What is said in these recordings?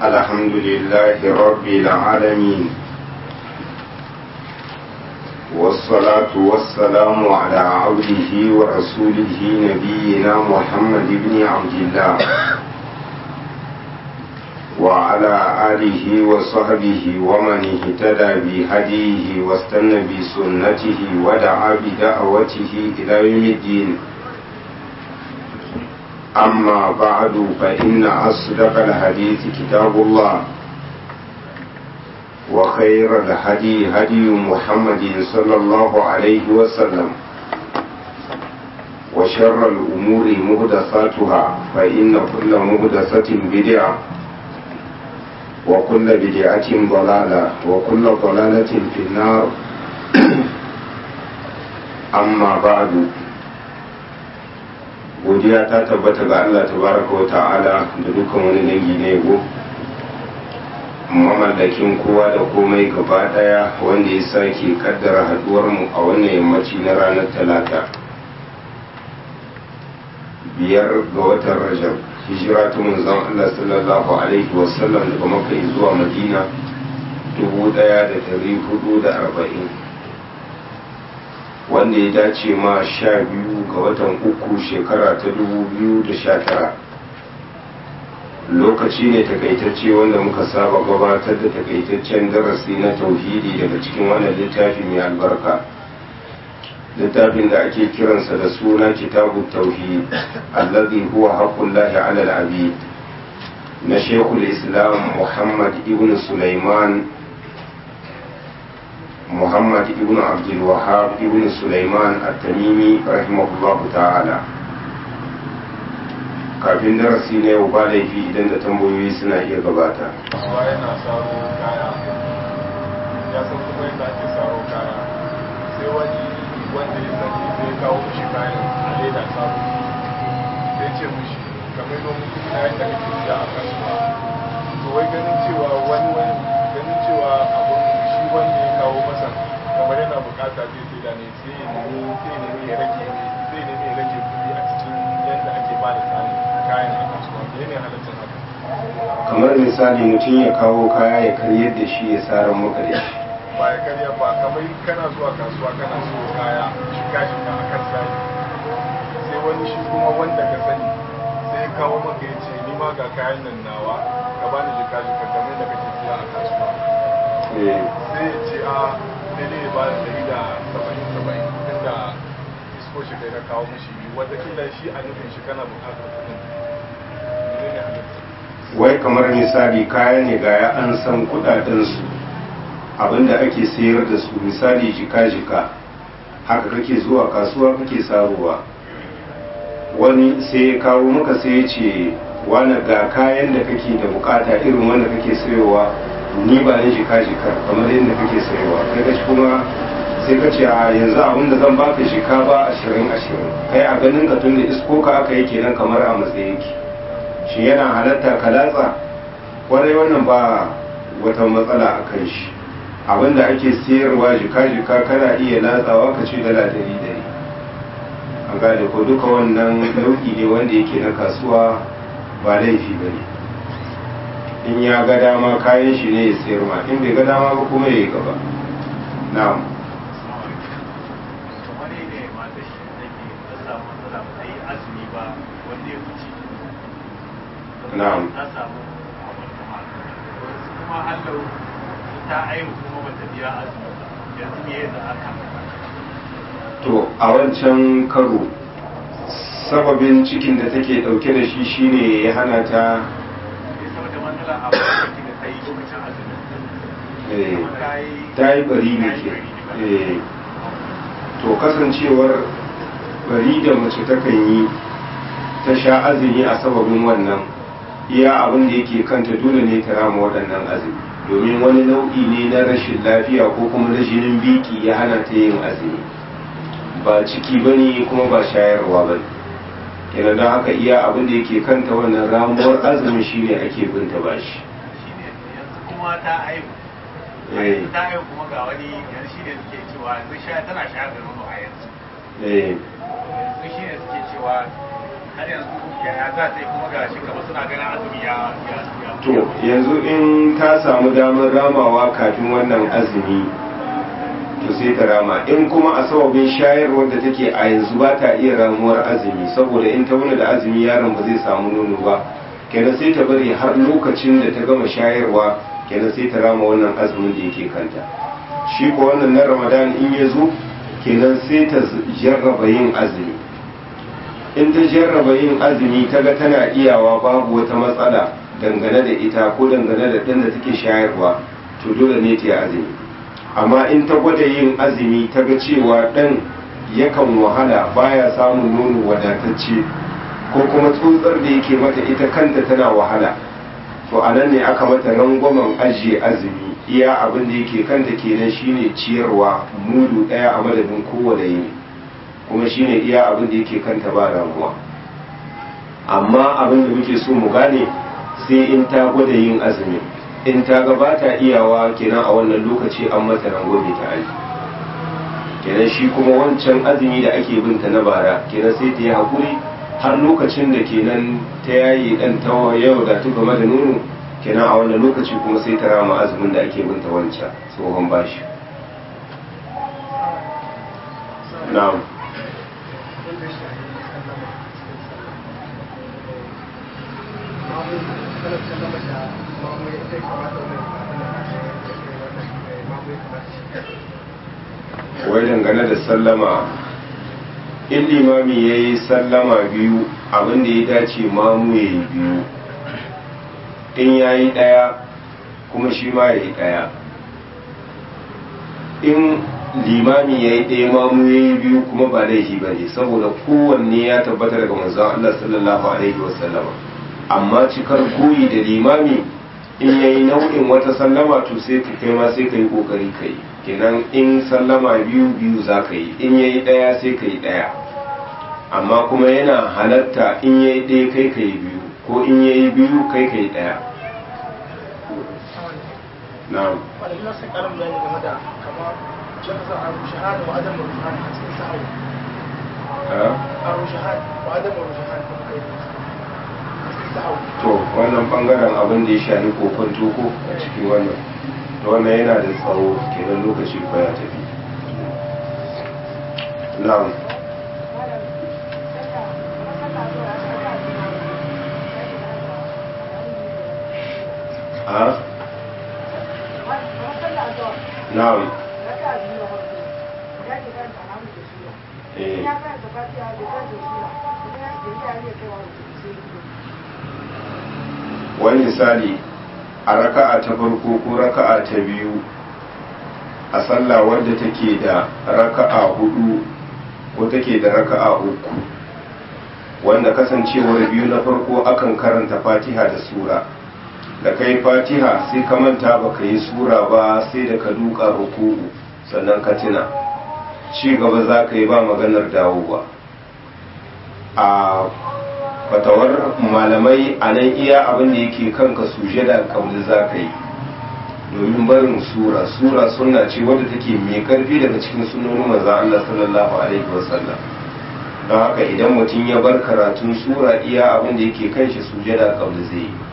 الحمد لله رب العالمين والصلاة والسلام على عبده ورسوله نبينا محمد بن عبد الله وعلى آله وصحبه ومن اهتدى بهديه واستنى بسنته ودعا بدعوته إلى يوم الدين أما بعد فإن أصدق الحديث كتاب الله وخير الهدي هدي محمد صلى الله عليه وسلم وشر الأمور مهدثاتها فإن كل مهدثة بدعة وكل بدعة ضلالة وكل ضلالة في النار أما بعد godiya ta tabbata ga Allah tabaraka wa ta'ala da dukkan wani dangi na yabo mamallakin kowa da komai gaba daya wanda ya sake kaddara haduwar mu a wannan yammaci na ranar talata biyar ga watan rajab hijira ta manzon Allah sallallahu alaihi wasallam daga makka zuwa madina dubu daya da dari hudu da arba'in wanda ya dace ma sha biyu ga watan uku shekara ta dubu biyu da sha tara lokaci ne takaitacce wanda muka saba gabatar da takaitaccen darasi na tauhidi daga cikin wannan littafi mai albarka littafin da ake kiransa da suna kitabu tauhid allazi huwa haqqullahi ala al-abid na shekul islam muhammad ibn sulaiman محمد ابن عبد الوهاب ابن سليمان التميمي رحمه الله تعالى kafin darasi na yau ba laifi idan da tambayoyi suna iya gabata. Kowa yana saro kaya, ya san kuma yadda ake saro kaya, sai wani wanda ya sani sai kawo mishi kayan a leda saro, sai ce mishi kamar yadda mutum kayan da kake siya a kasuwa. To wai ganin cewa wani wani ganin cewa abun shi wanda ya kawo masa kamar yana bukata zai sai da ne sai ya nemi sai ya nemi ya rage sai ya nemi ya rage kuɗi a cikin yadda ake ba da kayan a kasuwa ne ne halittar haka kamar misali mutum ya kawo kaya ya karyar da shi ya saran maka da shi ba ya karya ba kamar kana zuwa kasuwa kana so kaya shiga shiga a kan sayi sai wani shi kuma wanda ka sani sai ya kawo maka ya ce ni ma ga kayan nan nawa ka bani shiga shiga kamar da kake siya a kasuwa sai ya ce a daidai ya bada dari da saba'in saba'in inda isko shi kai na kawo mishi watakila shi a nufin shi kana bukatar kudin ne ne halitta wai kamar misali kaya ne ga ya an san kudadensu abinda ake sayar da su misali jika-jika haka kake zuwa kasuwa kake saruwa wani sai ya kawo maka sai ya ce wani ga kayan da kake da bukata irin wanda kake sayowa ni ba ni jika-jika kamar yadda kake sayowa kai ka kuma sai ka ce a yanzu abin da zan baka jika ba ashirin ashirin kai a ganin ka tun da isko ka aka yake nan kamar a matsayin ki shi yana halatta ka latsa kwarai wannan ba wata matsala a kan shi abinda ake siyarwa jika-jika kana iya latsawa ka ce dala dari dari an gane ko duka wannan nau'i ne wanda yake na kasuwa ba laifi ba ne in ya ga dama kayan shi ne ya sayar ma in bai ga dama ba kuma ya yi gaba na'am kamar ne mata shi take ta samu matsala ba ta yi azumi ba wanda ya wuce Na'am. ta samu abartama wasu kuma hallau ta aihu kuma ba ta biya azumi ba yanzu me ya za aka to a wancan karo sababin cikin da take dauke da shi shine ya hana ta sai saboda matsala a lokacin da ta yi lokacin azumi eh, kuma ta yi ta yi bari ne ke eh, to kasancewar bari da mace takan yi ta sha azumi a sababin wannan iya abin da yake kanta dole ne ta rama waɗannan azumi domin wani nau'i ne na rashin lafiya ko kuma na jinin biki ya hana ta yin azumi ba ciki ba ne kuma ba shayarwa ba ne kenan don haka iya abin da yake kanta wannan ramuwar azumi shine ake binta bashi shine yanzu kuma ta aihu eh ta aihu kuma ga wani yanzu shine suke cewa yanzu sha tana shayar da nono a yanzu eh yanzu shine suke cewa har yanzu yaya za ta yi kuma ga shi kamar suna ganin azumi ya ya to yanzu in ta samu damar ramawa kafin wannan azumi to sai ta rama in kuma a sababin shayarwar da take a yanzu ba ta iya ramuwar azumi saboda in ta wani da azumi yaron ba zai samu nono ba kenan sai ta bari har lokacin da ta gama shayarwa kenan sai ta rama wannan azumin da yake kanta shi ko wannan na ramadan in ya zo kenan sai ta jarraba yin azumi in ta jarraba yin azumi ta ga tana iyawa babu wata matsala dangane da ita ko dangane da ɗan da take shayarwa to dole ne ta yi azumi amma in ta gwada yin azumi ta ga cewa ɗan yakan wahala baya samun nono wadatacce ko kuma tsotsar da yake mata ita kanta tana wahala to a nan ne aka mata rangwamen ajiye azumi iya abin da yake kanta kenan shine ciyarwa mudu ɗaya a madadin kowane yini kuma shine iya abin da yake kanta ba damuwa amma abin da muke so mu gane sai in ta gwada yin azumi in ta ga ba ta iyawa kenan a wannan lokaci an mata rangwame ta aji kenan shi kuma wancan azumi da ake binta na bara kenan sai ta yi haƙuri har lokacin da kenan ta yayi dan ta yau da tuka mata nono kenan a wannan lokaci kuma sai ta rama azumin da ake binta wancan tsohon bashi na'am wai dangane da sallama in limami ya yi sallama biyu abinda ya dace mamu ya yi biyu in ya yi ɗaya kuma shi ma ya yi ɗaya in limami ya yi ɗaya mamu ya yi biyu kuma ba laifi ba ne saboda kowanne ya tabbata daga manzon Allah sallallahu alaihi wasallama amma cikar koyi da limami in ya yi nau'in wata sallama to sai ka kai ma sai ka yi kokari ka yi kenan in sallama biyu biyu za ka yi in ya yi ɗaya sai ka yi ɗaya amma kuma yana halatta in ya yi ɗaya kai ka yi biyu ko in ya yi biyu kai ka yi ɗaya na'am wanda ina sai karin bayani game da kama shakasa a rushahar wa adam rushahar a cikin sa'awu a rushahar wa adam rushahar da muka yi a cikin sa'awu to wannan bangaren abin da ya shafi kokon toko a cikin wannan to wannan yana da tsawo kenan lokaci ko ya tafi na'am a na'am eh wani misali a raka'a ta farko ko raka'a ta biyu a sallah wadda take da raka'a hudu ko take da raka'a uku wanda kasancewar biyu na farko akan karanta fatiha da sura da kai fatiha sai ka manta ba ka yi sura ba sai da ka duka ruku'u sannan ka tuna ci gaba za ka yi ba maganar dawowa a fatawar malamai a nan iya abin da yake kanka sujada kauli za ka yi domin barin sura sura sunna ce wadda take mai karfi daga cikin sunonin maza Allah sallallahu alaihi wasallam don haka idan mutum ya bar karatun sura iya abin da yake kan shi sujada kauli zai yi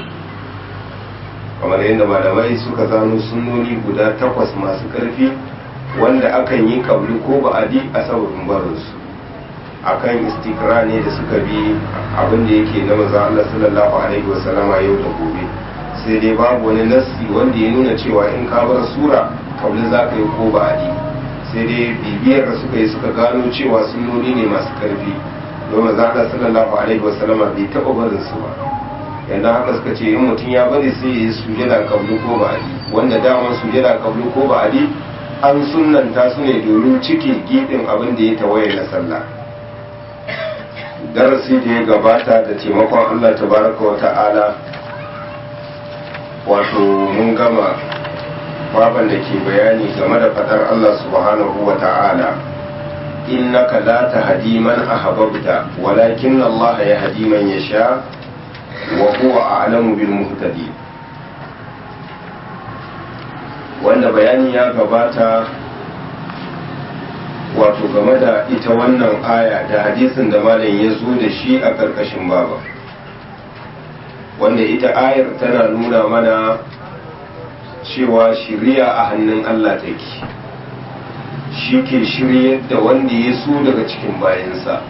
kamar yadda malamai suka zano sunnoni guda takwas masu karfi wanda akan yi kabli ko ba'adi a sababin barinsu akan istikra ne da suka bi abin da yake na maza Allah sallallahu alaihi wasallama yau da gobe sai dai babu wani nassi wanda ya nuna cewa in ka bar sura kabli za ka yi ko ba'adi sai dai bibiyar da suka yi suka gano cewa sunnoni ne masu karfi don maza Allah sallallahu alaihi wasallama bai taɓa barin su ba yanda haka suka ce in mutum ya bari sai ya yi sujada kabli ko ba'adi wanda daman sujada kabli ko ba'adi an sunnanta su ne domin cike gidin abin da ya tawaye na sallah darasi da ya gabata da taimakon Allah tabaraka wa ta'ala wato mun gama baban da ke bayani game da fadar Allah subhanahu wa ta'ala innaka la tahdi man ahbabta walakin Allah yahdi man yasha wa huwa a'lamu bil muhtadin wanda bayani ya gabata wato game da ita wannan aya da hadisin da malam ya zo da shi a ƙarƙashin baba wanda ita ayar tana nuna mana cewa shiriya a hannun Allah take shi ke shiryar da wanda ya so daga cikin bayansa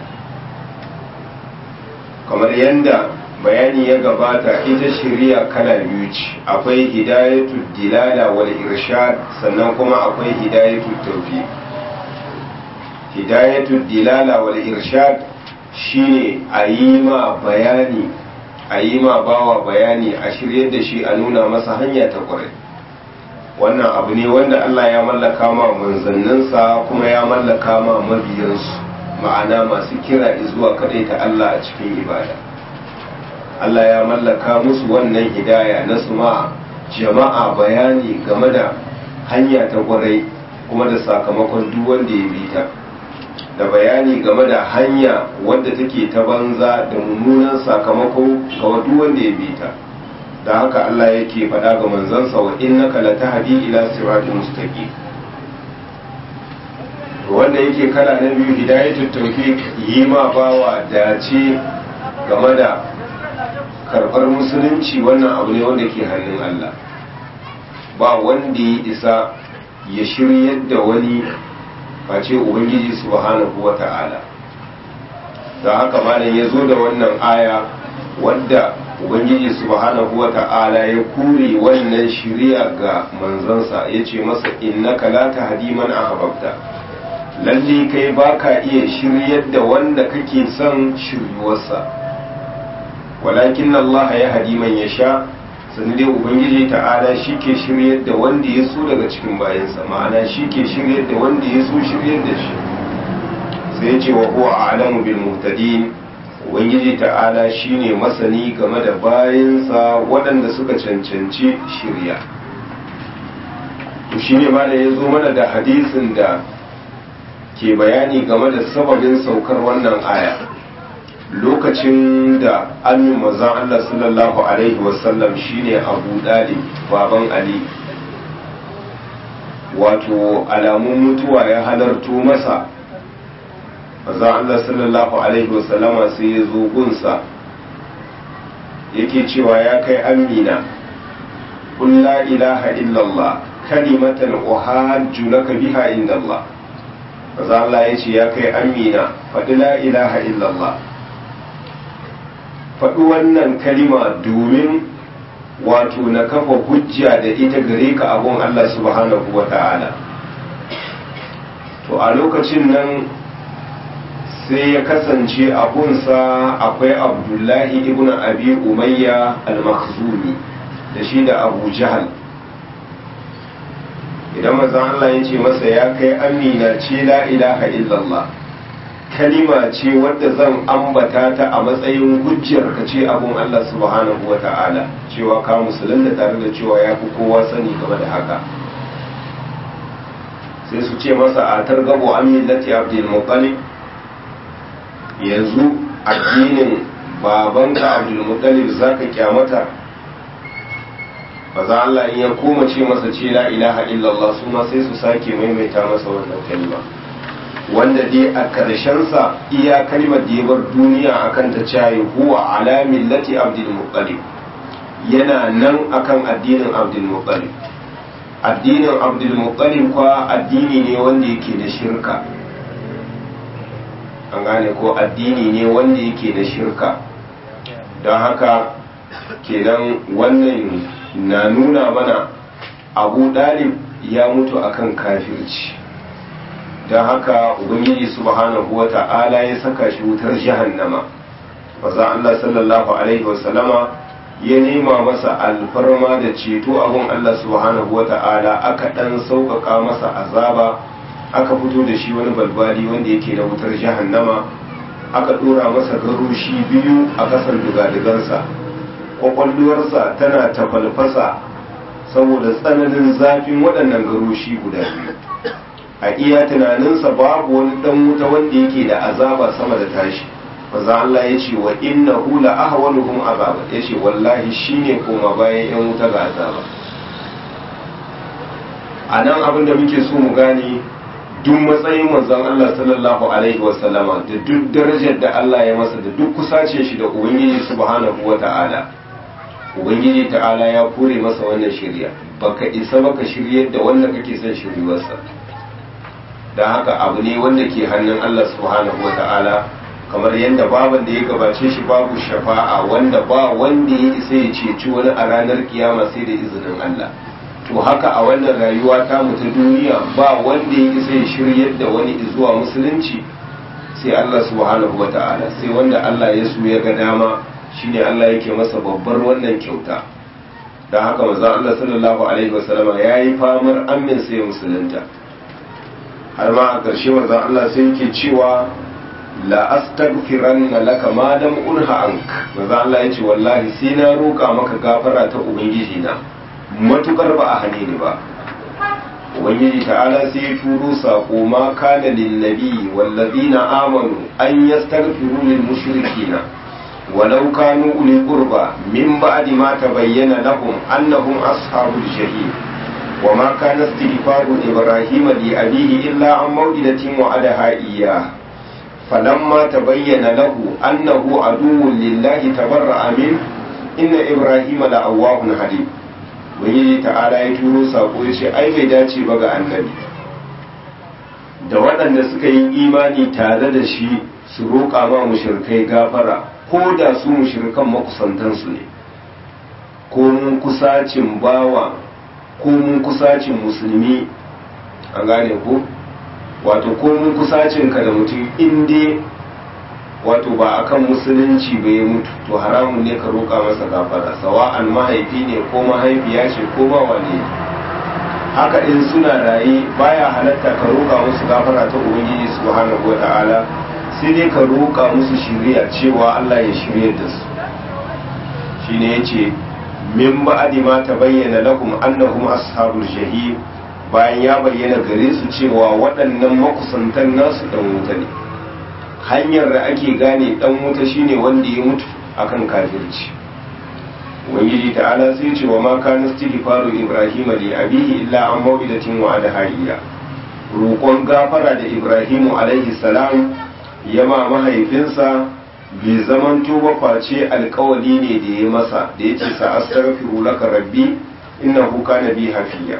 kamar yadda bayani ya gabata ita shiriya kala biyu ce akwai hidayatul dilala wal irshad sannan kuma akwai hidayatul tawfiq hidayatul dilala wal irshad shine a yi ma bayani a yi ma bawa bayani a shiryar da shi a nuna masa hanya ta kwarai wannan abu ne wanda Allah ya mallaka ma manzanninsa kuma ya mallaka ma mabiyansu ma'ana masu kira zuwa kadai ta Allah a cikin ibada Allah ya mallaka musu wannan hidaya na su ma jama'a bayani game da hanya ta kwarai kuma da sakamakon duk wanda ya bi ta da bayani game da hanya wadda take ta banza da mummunan sakamako ga duk wanda ya bi ta da haka Allah yake faɗa ga manzansa wa innaka latahdi ila siratin mustaqim wanda yake kala na biyu hidayatul tawfiq yi ma bawa dace game da karɓar musulunci wannan abu ne wanda ke hannun Allah ba wanda ya isa ya shiryar da wani face ubangiji subhanahu wa ta'ala da haka malam ya zo da wannan aya wadda ubangiji subhanahu wa ta'ala ya kure wannan shiriya ga manzansa ya ce masa innaka la tahdi man ahbabta lalle kai baka iya shiryar da wanda kake son shiryuwarsa walakin Allah ya hadi man yasha sannan dai ubangiji ta'ala shi ke shiryar da wanda ya so daga cikin bayansa ma'ana shi ke shiryar da wanda ya so shiryar da shi sai ya ce wa huwa a'lamu bil muhtadin ubangiji ta'ala shine masani game da bayansa waɗanda suka cancanci shirya to shine ma da ya zo mana da hadisin da ke bayani game da sababin saukar wannan aya lokacin da amin mazan Allah sallallahu alaihi wasallam shine abu dalib baban ali wato alamun mutuwa ya halarto masa manzon Allah sallallahu alaihi wasallama sai ya zo gunsa yake cewa ya kai amina qul la ilaha illallah kalimatan uhajju laka biha inda Allah manzon Allah ya ce ya kai amina faɗi la ilaha illallah faɗi wannan kalima domin wato na kafa hujja da ita gare ka abun Allah subhanahu wa ta'ala to a lokacin nan sai ya kasance abunsa akwai abdullahi ibn abi umayya al-makhzumi da shi da abu jahal idan mazan Allah ya ce masa ya kai amina ce la ilaha illallah kalima ce wadda zan ambata ta a matsayin hujjar ka ce abun Allah subhanahu wa ta'ala cewa ka musulunta tare da cewa ya fi kowa sani game da haka sai su ce masa a targabo an millati abdul muttalib yanzu addinin babanka abdul muttalib zaka kyamata maza Allah in ya koma ce masa ce la ilaha illallah su ma sai su sake maimaita masa wannan kalma wanda dai a sa iya kalmar da ya bar duniya akan ta cayi huwa ala millati abdul muttalib yana nan akan addinin abdul muttalib addinin abdul muttalib kwa addini ne wanda yake da shirka an gane ko addini ne wanda yake da shirka don haka kenan wannan na nuna mana abu dalib ya mutu akan kafirci don haka ubangiji subhanahu wa ta'ala ya saka shi wutar jahannama maza Allah sallallahu alaihi wasallama ya nema masa alfarma da ceto abun Allah subhanahu wa ta'ala aka dan sauƙaƙa masa azaba aka fito da shi wani balbali wanda yake da wutar jahannama aka ɗora masa garushi biyu a ƙasar digadigansa ƙwaƙwalwarsa tana tafalfasa saboda tsananin zafin waɗannan garushi guda biyu a iya tunaninsa babu wani dan wuta wanda yake da azaba sama da tashi maza Allah ya ce wa inna hula ahwanuhum azaba ya ce wallahi shine koma bayan yan wuta ga azaba a nan abin da muke so mu gane duk matsayin manzon Allah sallallahu alaihi wasallama da duk darajar da Allah ya masa da duk kusacin shi da ubangiji subhanahu wata'ala ubangiji ta'ala ya kore masa wannan shirya baka isa baka shiryar da wanda kake son shiryuwarsa don haka abu ne wanda ke hannun Allah subhanahu wata'ala kamar yadda baban da ya gabace shi babu shafa'a wanda ba wanda ya isa ya ceci wani a ranar kiyama sai da izinin Allah to haka a wannan rayuwa ta mu ta duniya ba wanda ya isa ya shiryar da wani zuwa musulunci sai Allah subhanahu wata'ala sai wanda Allah ya so ya ga dama shine Allah yake masa babbar wannan kyauta don haka manzo Allah sallallahu alaihi wasallama yayi famar amin sai musulunta har ma a ƙarshe manzo Allah sai yake cewa la astaghfiranna laka ma dam unha ank manzo Allah yace wallahi sai na roƙa maka gafara ta ubangiji na matukar ba a hane ni ba ubangiji ta'ala sai ya turo sako ma kana lin nabi wallazina amanu an yastaghfiru lil mushrikina walau kanu uli qurba min ba'di ma tabayyana lahum annahum ashabul jahim وما كان استغفار إبراهيم لأبيه إلا عن موئدة وعدها إياه فلما تبين له أنه عدو لله تبرأ منه إن إبراهيم لأواه حليم wani ta'ala ya turo sako ya ce ai bai dace ba ga annabi da waɗanda suka yi imani tare da shi su roƙa ma mushrikai gafara ko da su mushrikan makusantansu ne ko mun kusacin bawa ko mun kusacin musulmi an gane ko wato ko mun kusacin ka da mutum inda wato ba akan musulunci ba ya mutu to haramun ne ka roƙa masa gafara sawa'an mahaifi ne ko mahaifiya ce ko ba wane haka in suna raye baya halatta ka roƙa musu gafara ta ubangiji subhanahu wata'ala sai dai ka roƙa musu shiriya cewa Allah ya shirye da su shine yace min ba'di ma tabayyana lakum annahum ashabul jahim bayan ya bayyana gare su cewa waɗannan makusantan nasu dan wuta ne hanyar da ake gane dan wuta shine wanda ya mutu akan kafirci ubangiji ta'ala sai ce wa ma kana istighfaru ibrahim li abihi illa an maw'idatin wa adhaiya roƙon gafara da ibrahimu alaihi salam yama mahaifinsa bai zaman tuba face alkawali ne da ya masa da ya ce sa astaghfiru laka rabbi innahu kana bi hafiya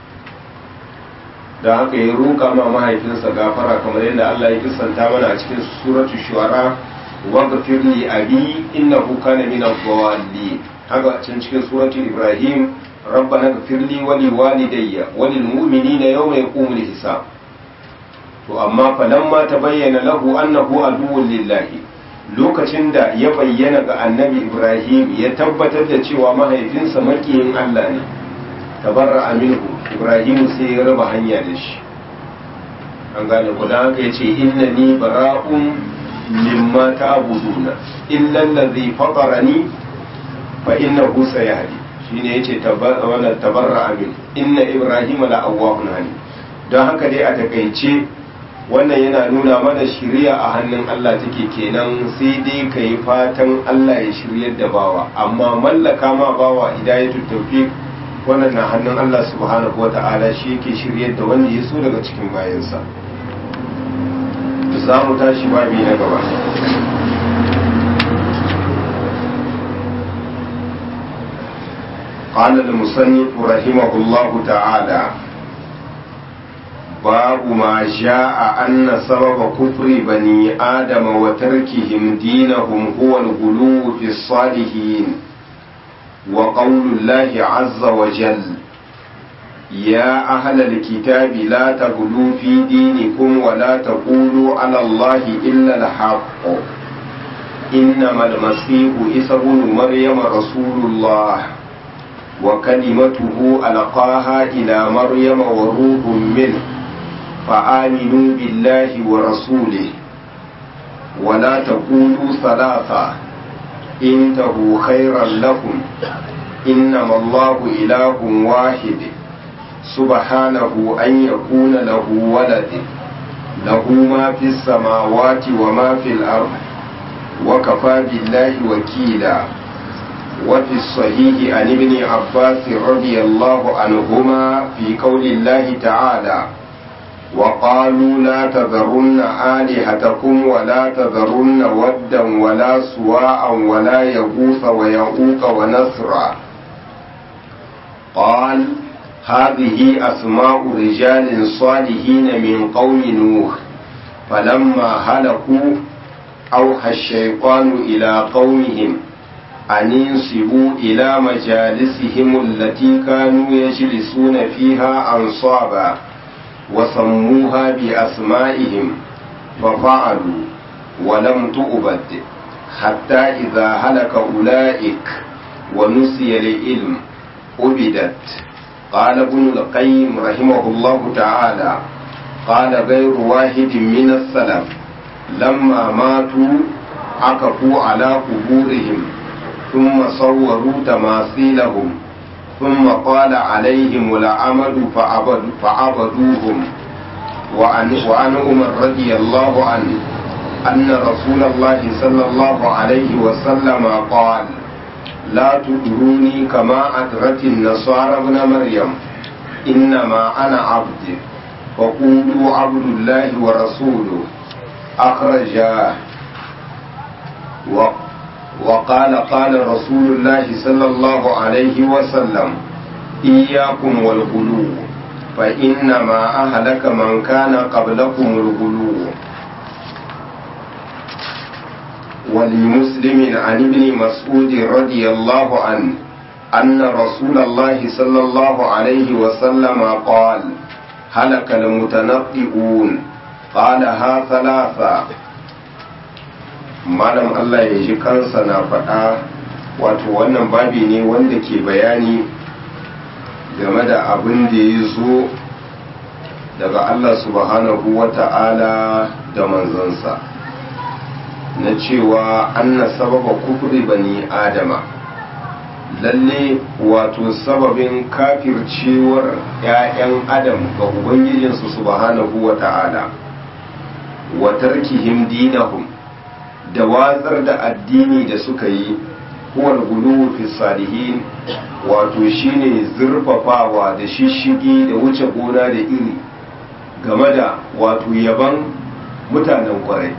da haka ya roƙa ma mahaifinsa gafara kamar yadda Allah ya kisanta mana a cikin suratu shuara waghfir li abi innahu kana min ad-dallin haka can cikin suratu ibrahim ربنا اغفر لي ولوالدي وللمؤمنين يوم يقوم الحساب to amma falamma tabayyana lahu annahu aduwwun lillahi lokacin da ya bayyana ga annabi ibrahim ya tabbatar da cewa mahaifinsa makiyin allah ne tabarra aminu ibrahim sai ya raba hanya da shi an gane ku da haka yace innani bara'un mimma ta'buduna illa allazi fatarani fa innahu sayahdi shine yace tabarra tabarra amin inna ibrahim la awwahun halim don haka dai a takaice wannan yana nuna mana shirya a hannun Allah take kenan sai dai ka yi fatan Allah ya shiryar da bawa amma mallaka ma bawa hidayatul tawfiq wannan na hannun Allah subhanahu wata'ala shi yake shiryar da wanda ya so daga cikin bayansa za mu tashi babi na gaba قال المصنف رحمه الله تعالى باب ما جاء أن سبب كفر بني آدم وتركهم دينهم هو الغلو في الصالحين وقول الله عز وجل يا أهل الكتاب لا تغلوا في دينكم ولا تقولوا على الله إلا الحق إنما المسيح عيسى بن مريم رسول الله وكلمته ألقاها إلى مريم وروح منه فآمنوا بالله ورسوله ولا تقولوا ثلاثة انتهوا خيرا لكم إنما الله إله واحد سبحانه أن يكون له ولد له ما في السماوات وما في الأرض وكفى بالله وكيلا وفي الصحيح عن ابن عباس رضي الله عنهما في قول الله تعالى وقالوا لا تذرن آلهتكم ولا تذرن ودا ولا سواء ولا يغوث ويعوق ونسرا قال هذه أسماء رجال صالحين من قوم نوح فلما هلكوا أوحى الشيطان إلى قومهم أن ينصبوا إلى مجالسهم التي كانوا يجلسون فيها أنصابا وسموها بأسمائهم ففعلوا ولم تؤبد حتى إذا هلك أولئك ونسي العلم أبدت قال ابن القيم رحمه الله تعالى قال غير واحد من السلف لما ماتوا عكفوا على قبورهم ثم صوروا تماثيلهم ثم قال عليهم العمل فعبد فعبدوهم وعن, وعن عمر رضي الله عنه أن رسول الله صلى الله عليه وسلم قال لا تدروني كما أدرت النصارى ابن مريم إنما أنا عبد فقولوا عبد الله ورسوله أخرجاه وقال قال رسول الله صلى الله عليه وسلم إياكم والغلو فإنما أهلك من كان قبلكم الغلو ولمسلم عن ابن مسعود رضي الله عنه أن رسول الله صلى الله عليه وسلم قال هلك المتنطئون قالها ثلاثة malam Allah ya ji kansa na faɗa wato wannan babi ne wanda ke bayani game da abin da ya zo daga Allah subhanahu wa ta'ala da manzansa na cewa anna sababa kufri bani adama lalle wato sababin kafircewar 'ya'yan adam ga ubangijinsu subhanahu wa ta'ala wa tarkihim dinahum da watsar da addini da suka yi huwal guluwu fi salihin wato shine zurfafawa da shishigi da wuce gona da iri game da wato yaban mutanen kwarai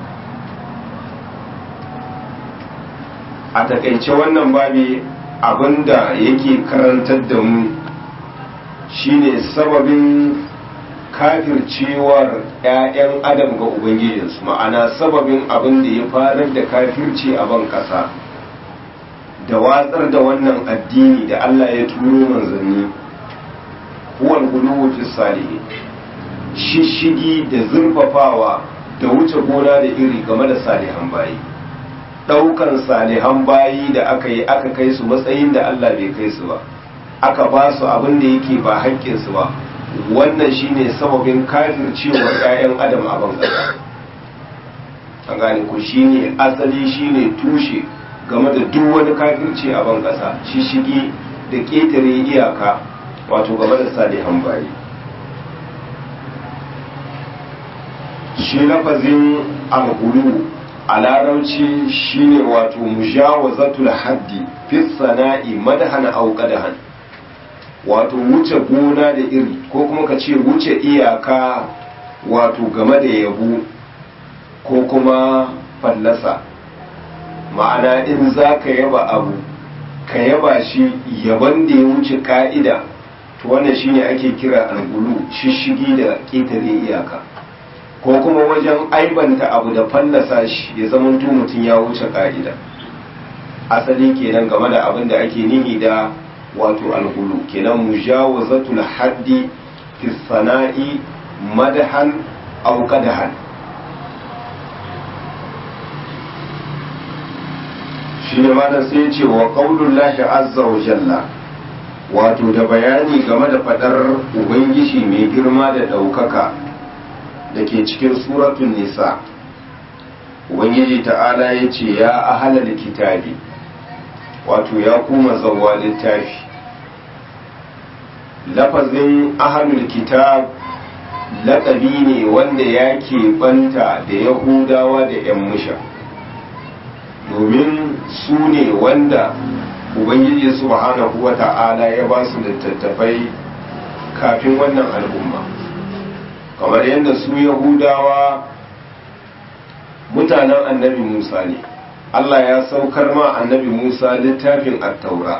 a takaice wannan babi abinda yake karantar da mu shine sababin kafircewar 'ya'yan adam ga ubangijinsu ma'ana sababin abin da ya farar da kafirci a ban ƙasa da watsar da wannan addini da Allah ya turo manzanni huwal guluwu fi salihin shishigi da zurfafawa da wuce gona da iri game da salihan bayi ɗaukan salihan bayi da aka yi aka kai su matsayin da Allah bai kai su ba aka ba su abin da yake ba haƙƙinsu ba wannan shine sababin kafircewar 'ya'yan adam a bangare an gane ku shine asali shine tushe game da duk wani kafirci a ban ƙasa shishigi da ƙetare iyaka wato game da salihan bayi shi lafazin alhulu a larauci shine wato mujawazatul haddi fi sana'i madhan aw qadahan wato wuce gona da iri ko kuma ka ce wuce iyaka wato game da yabo ko kuma fallasa ma'ana in za ka yaba abu ka yaba shi yaban da ya wuce ka'ida to wannan shine ake kira algulu shishigi da ƙetare iyaka ko kuma wajen aibanta abu da fallasa shi ya zamanto mutum ya wuce ka'ida asali kenan game da abin da ake nihi da wato alhulu kenan mujawazatul haddi fi sana'i madahan aw qadahan shi ne malam sai ya ce wa qaulullahi azza wa jalla wato da bayani game da fadar ubangiji mai girma da daukaka da ke cikin suratun nisa ubangiji ta'ala ya ce ya ahalal kitabi wato ya kuma zawa littafi lafazin ahalul kitab laƙabi ne wanda ya banta da yahudawa da 'yan musha domin su ne wanda ubangiji subhanahu wa ta'ala ya ba su littattafai kafin wannan al'umma kamar yadda su yahudawa mutanen annabi musa ne allah ya saukar ma annabi musa littafin attaura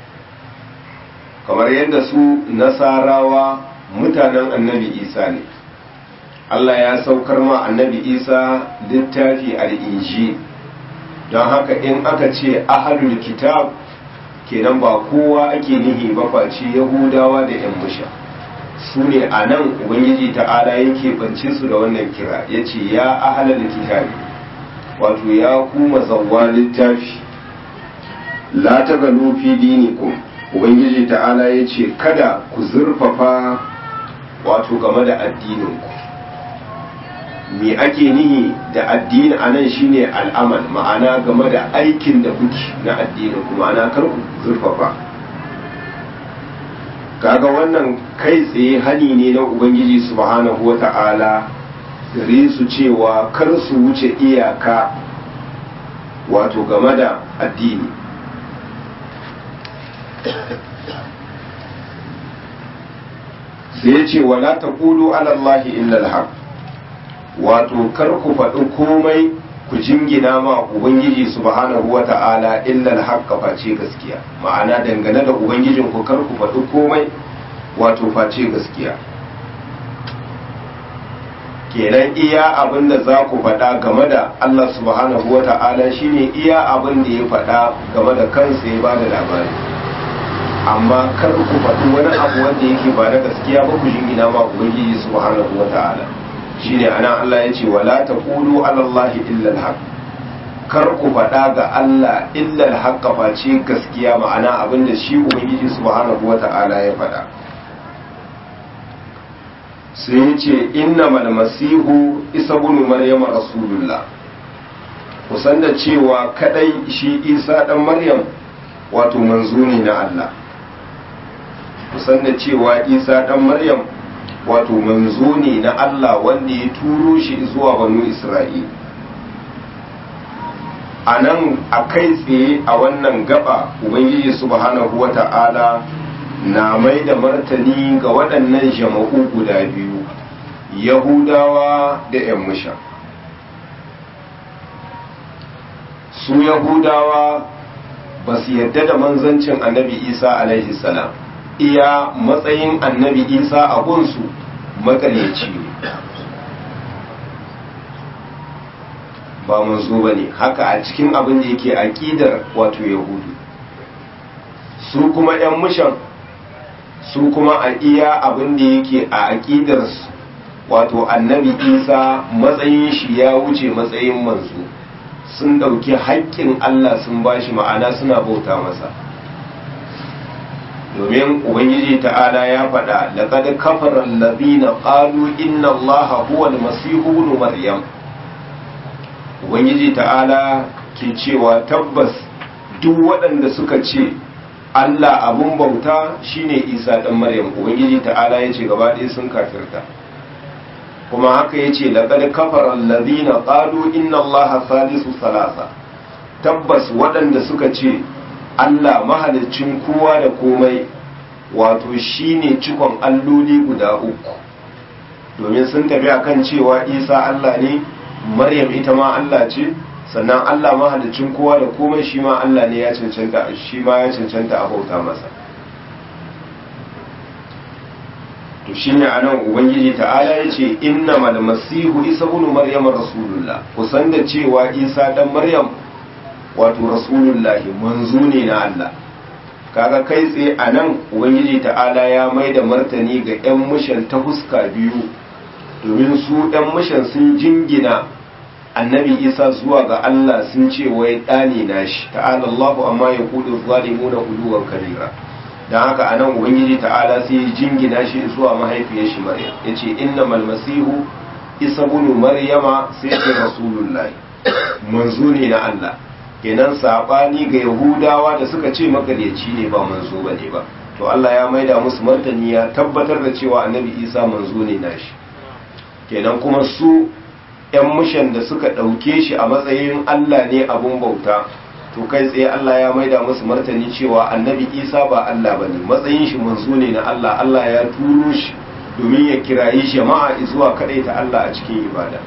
kamar yadda su nasarawa mutanen annabi isa ne allah ya saukar ma annabi isa littafi al'inji don haka in aka ce ahalul kitab kenan ba kowa ake nihi ba face yahudawa da yan musha su ne a nan ubangiji ta'ala yake bance su da wannan kira ya ce ya ahalar kitabi wato ya kuma zawwa littafi la ta gano fi dinikum ubangiji ta'ala ya ce kada ku zurfafa wato game da addininku me ake nihi da addini a nan shine al'amal ma'ana game da aikin da kuke na addinin ku ma'ana kar ku zurfafa kaga wannan kai tsaye hani ne na ubangiji subhanahu wata'ala gare su cewa kar su wuce iyaka wato game da addini sai ya ce wala taqulu ala allahi illa alhaq wato kar ku faɗi komai ku jingina ma ubangiji subhanahu wata'ala illa alhaqqa face gaskiya ma'ana dangane da ubangijin ku kar ku faɗi komai wato face gaskiya kenan iya abin da za ku faɗa game da Allah subhanahu wata'ala shine iya abin da ya faɗa game da kansa ya ba da labari amma kar ku faɗi wani abu wanda yake ba na gaskiya ba ku jingina ma ubangiji subhanahu wata'ala shine anan Allah ya ce wala taqulu ala Allah illa al kar ku faɗa ga Allah illa al face gaskiya ma'ana abinda shi ubangiji subhanahu wata'ala ya faɗa sai ya ce innamal masihu isa ibn maryam rasulullah kusan da cewa kadai shi isa dan maryam wato manzo ne na Allah kusan da cewa isa dan maryam wato manzo ne na Allah wanda ya turo shi zuwa banu Isra'il a nan a kai tsaye a wannan gaba Ubangiji subhanahu wa ta'ala na mai da martani ga waɗannan jama'u guda biyu Yahudawa da ‘yan musha su Yahudawa ba su yadda da manzancin annabi Isa alaihi salam iya matsayin annabi isa a gunsu makaryaci ne ba manzo ba ne haka a cikin abin da yake aƙidar wato yahudu su kuma 'yan mushan su kuma a iya abin da yake a aƙidar wato annabi isa matsayin shi ya wuce matsayin manzo sun ɗauki haƙƙin allah sun bashi ma'ana suna bauta masa domin ubangiji ta'ala ya faɗa laqad kafara allazina qalu inna allaha huwa almasihu ibn maryam ubangiji ta'ala ke cewa tabbas duk waɗanda suka ce Allah abun bauta shine Isa dan Maryam ubangiji ta'ala yace gaba ɗaya sun kafirta kuma haka yace laqad kafara allazina qalu inna allaha salisu salasa tabbas waɗanda suka ce Allah mahalicin kowa da komai wato shine cikon alloli guda uku domin sun tafi akan cewa Isa Allah ne Maryam ita ma Allah ce sannan Allah mahalicin kowa da komai shi ma Allah ne ya cancanta shi ma ya cancanta a bauta masa to shine anan ubangiji ta'ala yace innamal masihu isa ibn maryam rasulullah kusan da cewa isa dan maryam wato rasulullahi manzo ne na Allah kaga kai tsaye a nan ubangiji ta'ala ya mai da martani ga 'yan mushan ta huska biyu domin su 'yan mushan sun jingina annabi isa zuwa ga Allah sun ce wai ɗani na shi ta'ala Allahu amma ya kudu zalimu na uluwan kabira don haka a nan ubangiji ta'ala sai ya jingina shi zuwa mahaifiyar shi maryam ya ce innamal masihu isa bunu maryama sai ce rasulullahi manzo ne na Allah kenan sabani ga yahudawa da suka ce makaryaci ne ba manzo ba ne ba to Allah ya maida musu martani ya tabbatar da cewa annabi isa manzo ne nashi kenan kuma su yan mushan da suka ɗauke shi a matsayin Allah ne abun bauta to kai tsaye Allah ya maida musu martani cewa annabi isa ba Allah ba ne matsayin shi manzo ne na Allah Allah ya turo shi domin ya kirayi jama'a zuwa ta Allah a cikin ibada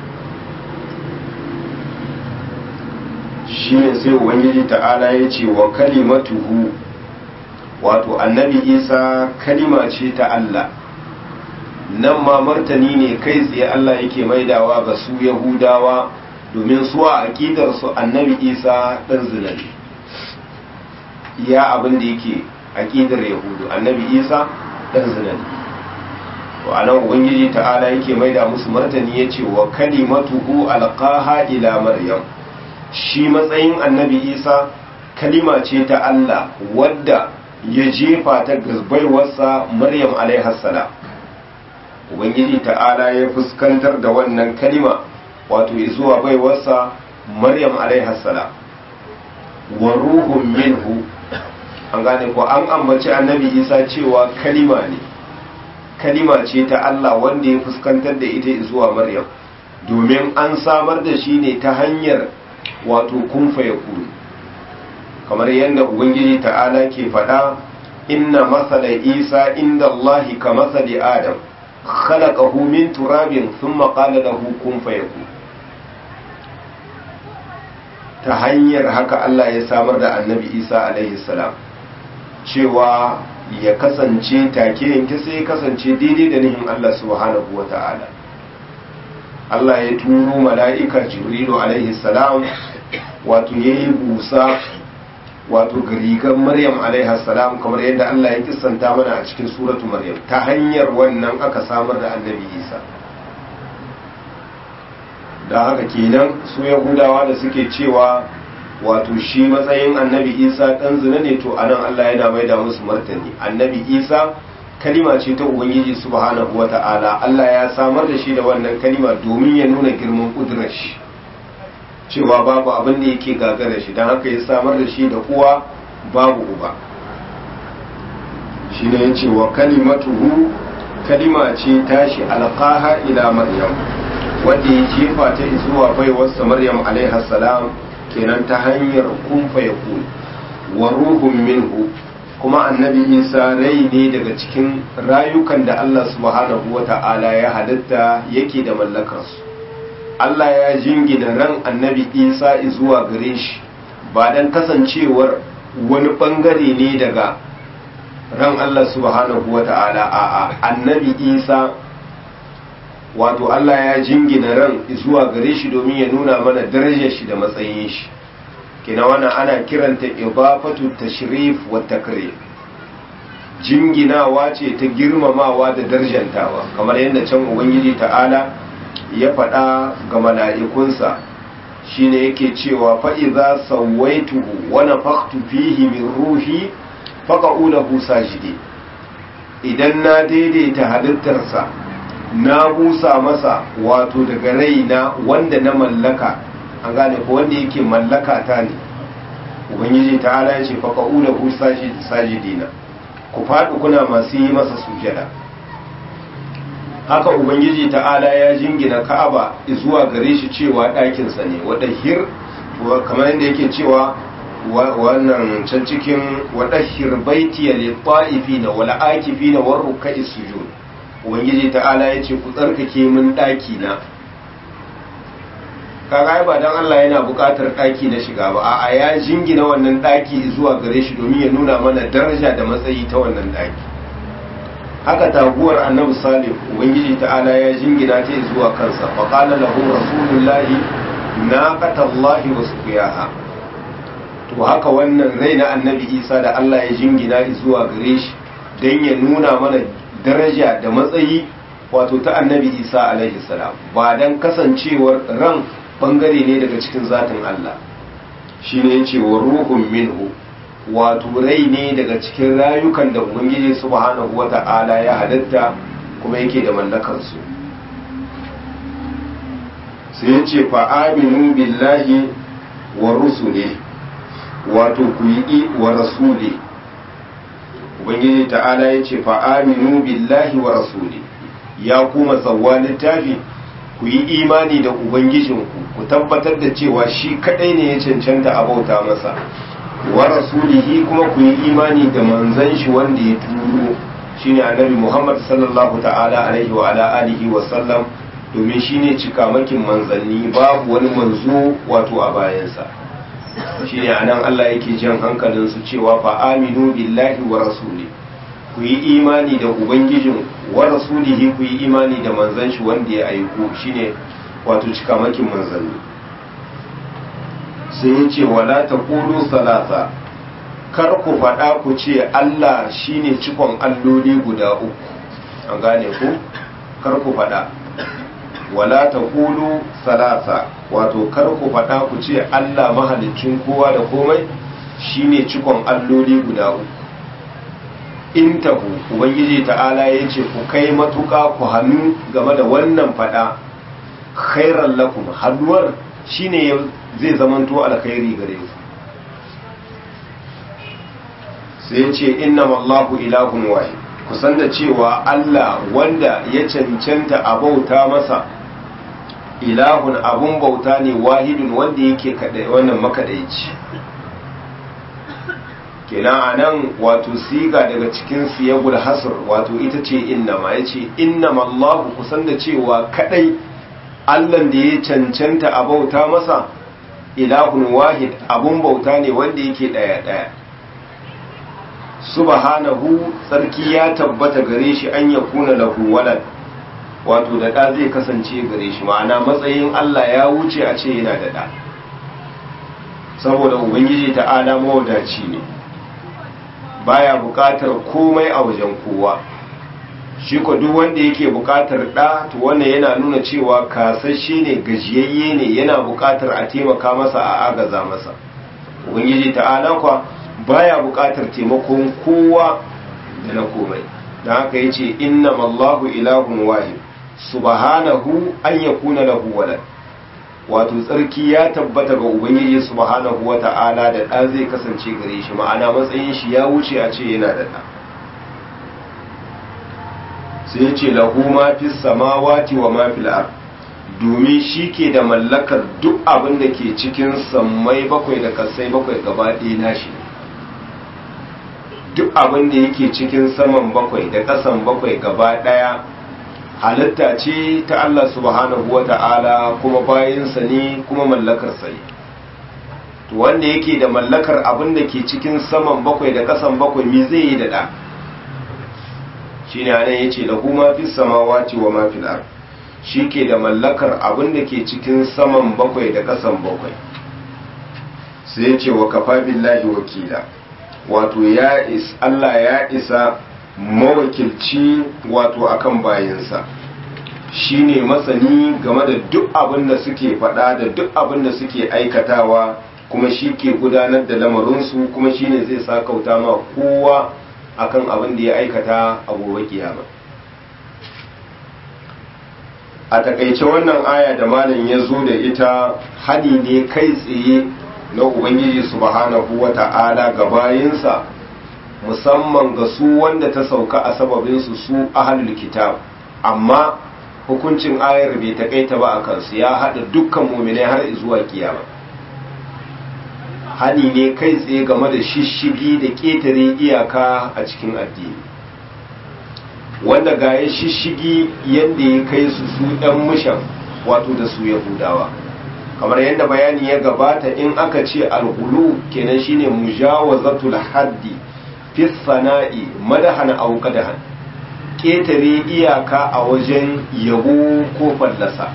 shi ne sai ubangiji ta'ala ya ce wa kalimatuhu wato annabi isa kalima ce ta Allah nan ma martani ne kai tsaye Allah yake maidawa ga su yahudawa domin su a aƙidarsu annabi isa ɗan zina ne iya abin da yake aƙidar yahudu annabi isa ɗan zina ne to a nan ubangiji ta'ala yake maida musu martani ya ce wa kalimatuhu alqaha ila maryam shi matsayin annabi isa kalima ce ta Allah wadda ya jefa ta gazbaiwarsa maryam alaihassalam ubangiji ta'ala ya fuskantar da wannan kalima wato zuwa baiwarsa maryam alaihassalam wa ruhun minhu an gane ko an ambaci annabi isa cewa kalima ne kalima ce ta Allah wanda ya fuskantar da ita zuwa maryam domin an samar da shi ne ta hanyar wato kunfa ya kuru kamar yadda ubangiji ta'ala ke faɗa inna masala isa inda allahi ka masali adam khalaqahu min turabin thumma qala lahu kun fayakun ta hanyar haka Allah ya samar da annabi isa alaihi salam cewa ya kasance take yanke sai ya kasance daidai da nihin Allah subhanahu wa ta'ala Allah ya turo mala'ika jibrilu alaihi salam wato ya yi busa wato garigan maryam alaihi salam kamar yadda Allah ya kissanta mana a cikin suratu maryam ta hanyar wannan aka samar da annabi isa da haka kenan su yahudawa da suke cewa wato shi matsayin annabi isa ɗan zina ne to anan Allah yana mai da musu martani annabi isa kalima ce ta ubangiji subhanahu wata'ala Allah ya samar da shi da wannan kalima domin ya nuna girman kudurar shi cewa babu abin da yake gagara shi don haka ya samar da shi da uwa babu uba shi ne ya ce wa kalimatuhu kalima ce tashi alqaha ila maryam wanda ya jefa ta zuwa baiwarsa maryam alaiha salam kenan ta hanyar kun fa yakun wa ruhun minhu kuma annabi isa rai ne daga cikin rayukan da allah subhanahu wa ta'ala ya halitta yake da mallakarsu allah ya jingina ran annabi isa zuwa gare shi ba don kasancewar wani bangare ne daga ran allah subhanahu wa ta'ala a annabi isa wato allah ya jingina ran zuwa gare shi domin ya nuna mana darajar shi da matsayin shi kina wannan ana kiranta idafatu tashrif wa takrim jinginawa ce ta girmamawa da darjantawa kamar yadda can ubangiji ta'ala ya faɗa ga mala'ikunsa shine yake cewa fa idza sawaituhu wa nafakhtu fihi min ruhi faqa'u lahu sajidi idan na daidaita halittarsa na busa masa wato daga raina wanda na mallaka an gane ko wanda yake mallaka ta ne ubangiji ta ala ya ce fa ka'ula ku sajidina ku faɗi kuna masu yi masa sujada haka ubangiji ta'ala ya jingina ka'aba zuwa gare shi cewa ɗakinsa ne wadda hir kamar yadda yake cewa wannan can cikin wadda hir baiti ya litta'ifi na wala akifi na warru ka'i sujud ubangiji ta'ala ya ce ku tsarkake min ɗaki na kaga ba dan Allah yana buƙatar ɗaki na shiga ba a ya jingina wannan ɗaki zuwa gare shi domin ya nuna mana daraja da matsayi ta wannan ɗaki haka taguwar annabi salih ubangiji ta'ala ya jingina ta zuwa kansa fa qala lahu rasulullahi naqatallahi wa suqiyaha to haka wannan rai na annabi isa da Allah ya jingina zuwa gare shi dan ya nuna mana daraja da matsayi wato ta annabi isa alaihi salam ba dan kasancewar ran bangare ne daga cikin zatin Allah shi ne ce wa ruhun minhu wato rai ne daga cikin rayukan da ubangiji subhanahu wata'ala ya halitta kuma yake da mallakarsu sai ya ce fa'aminu billahi wa rusuli wato ku yi wa rasuli ubangiji ta'ala ya ce fa'aminu billahi wa rasuli ya kuma tsawwa littafi ku yi imani da ubangijinku ku tabbatar da cewa shi kadai ne ya cancanta a bauta masa wa rasulihi kuma ku yi imani da manzan shi wanda ya turo shine annabi Muhammad sallallahu ta'ala alaihi wa ala alihi wa sallam domin shine cikamakin manzanni babu wani manzo wato a bayansa shine anan Allah yake jan hankalin su cewa fa aminu billahi wa rasuli ku yi imani da ubangijin wa rasulihi ku yi imani da manzon shi wanda ya aiko shine wato cikamakin manzanni sai ya ce wala taqulu salasa kar ku faɗa ku ce Allah shine cikon alloli guda uku an gane ku kar ku faɗa wala ta kulu salasa wato kar ku faɗa ku ce Allah mahalicin kowa da komai shine cikon alloli guda uku in tahu ubangiji ta'ala ya ce ku kai matuƙa ku hannu game da wannan faɗa khairan lakum hannuwar shine zai zamanto alkhairi gare ku sai ya ce innamallahu ilahun wahid kusan da cewa Allah wanda ya cancanta a bauta masa ilahun abun bauta ne wahidun wanda yake kadai wannan makadaici kenan anan wato siga daga cikin siyagul hasr wato ita ce innama yace innamallahu kusan da cewa kadai Allah da ya cancanta a bauta masa ilahun wahid abun bauta ne wanda yake daya daya subhanahu tsarki ya tabbata gare shi an ya kuna lahu walad wato da ɗa zai kasance gare shi ma'ana matsayin Allah ya wuce a ce yana da ɗa saboda ubangiji ta'ala mawadaci ne baya buƙatar komai a wajen kowa shi ko duk wanda yake buƙatar ɗa to wannan yana nuna cewa kasashe ne gajiyayye ne yana buƙatar a taimaka masa a agaza masa ubangiji ta'ala kwa baya buƙatar taimakon kowa da na komai da haka yace innamallahu ilahun wahid subhanahu an yakuna lahu walad wato tsarki ya tabbata ga ubangiji subhanahu wata'ala da ɗa zai kasance gare shi ma'ana matsayin shi ya wuce a ce yana da ɗa sai ya ce lahu ma fi samawati wa ma fil ard domin shi ke da mallakar duk abin da ke cikin sammai bakwai da kasai bakwai gaba ɗaya nashi duk abin da yake cikin saman bakwai da ƙasan bakwai gaba ɗaya halitta ce ta Allah subhanahu wa ta'ala kuma bayansa ne kuma mallakarsa ne to wanda yake da mallakar abin da ke cikin saman bakwai da ƙasan bakwai me zai yi da ɗa shi ne anan ya ce lahu ma fi samawati wa ma fil ard shi ke da mallakar abin da ke cikin saman bakwai da ƙasan bakwai sai ya ce wa kafa billahi wakila wato ya is Allah ya isa mawakilci wato akan bayansa shine masani game da duk abin da suke faɗa da duk abin da suke aikatawa kuma shi ke gudanar da lamarinsu kuma shine zai sa kauta ma kowa akan abin da ya aikata a gobe kiyama a takaice wannan aya da malam ya zo da ita hadi ne kai tsaye na ubangiji subhanahu wa ta'ala ga bayinsa musamman ga su wanda ta sauka a sababinsu su ahalul kitab amma hukuncin ayar bai takaita ba a kansu ya haɗa dukkan muminai har zuwa kiyama hani ne kai tsaye game da shishigi da ƙetare iyaka a cikin addini wanda ga ya shishigi yadda ya kai su su ɗan mushan wato da su yahudawa kamar yadda bayani ya gabata in aka ce alhulu kenan shine mujawazatul haddi fi sana'i madahan aw qadahan ketare iyaka a wajen yabo ko fallasa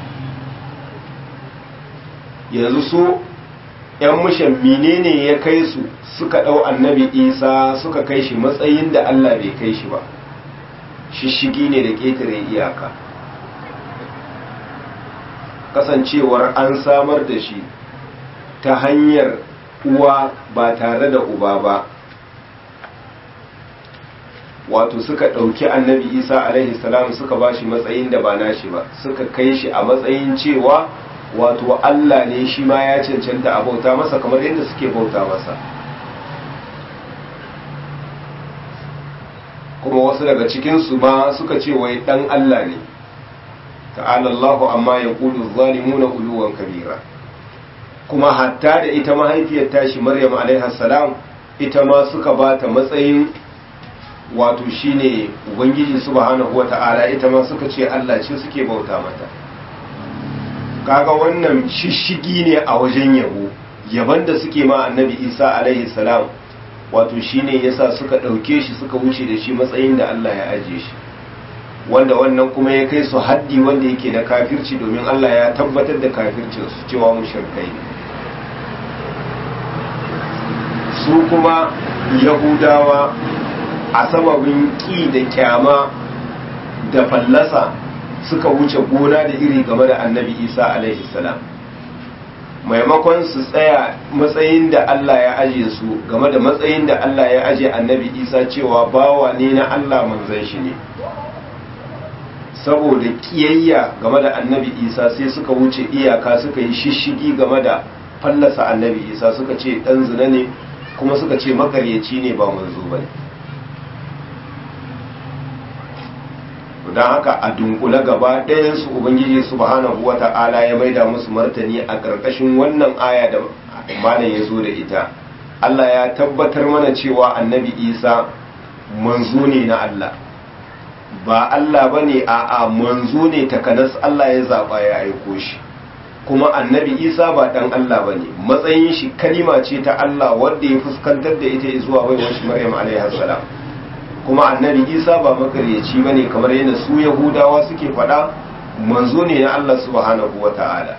yanzu su yan mushan menene ya kai su suka dau annabi isa suka kai shi matsayin da Allah bai kai shi ba shishigi ne da ketare iyaka kasancewar an samar da shi ta hanyar uwa ba tare da uba ba wato suka ɗauki annabi isa alaihi salam suka ba shi matsayin da ba nashi ba suka kai shi a matsayin cewa wato allah ne shi ma ya cancanta a bauta masa kamar yadda suke bauta masa kuma wasu daga cikinsu ma suka ce wai ɗan allah ne ta'ala Allahu amma ya kudu zalimuna uluwan kabira kuma hatta da ita mahaifiyar tashi Maryam alaiha salam ita ma suka ba ta matsayin wato shine ubangiji subhanahu wata'ala ita ma suka ce Allah ce suke bauta mata kaga wannan shishigi ne a wajen yabo yaban da suke ma annabi isa alaihi salam wato shine yasa suka ɗauke shi suka wuce da shi matsayin da Allah ya aje shi wanda wannan kuma ya kai su haddi wanda yake na kafirci domin Allah ya tabbatar da kafircin su cewa mushrikai ne su kuma yahudawa a sababin ƙi da kyama da fallasa suka wuce gona da iri game da annabi isa alaihi salam maimakon su tsaya matsayin da Allah ya aje su game da matsayin da Allah ya aje annabi isa cewa bawa ne na Allah manzan shi ne saboda kiyayya game da annabi isa sai suka wuce iyaka suka yi shishigi game da fallasa annabi isa suka ce dan zina ne kuma suka ce makaryaci ne ba manzo bane don haka a dunkule gaba ɗayansu ubangiji subhanahu wa ta'ala ya maida musu martani a ƙarƙashin wannan aya da malam ya zo da ita Allah ya tabbatar mana cewa annabi isa manzo ne na Allah ba Allah ba ne a a manzo ne takanas Allah ya zaɓa ya aiko shi kuma annabi isa ba ɗan Allah ba ne matsayin shi kalima ce ta Allah wadda ya fuskantar da ita zuwa baiwar shi maryam alaihi salam kuma annabi isa ba makaryaci ba ne kamar yadda su yahudawa suke faɗa manzo ne na allah subhanahu wa ta'ala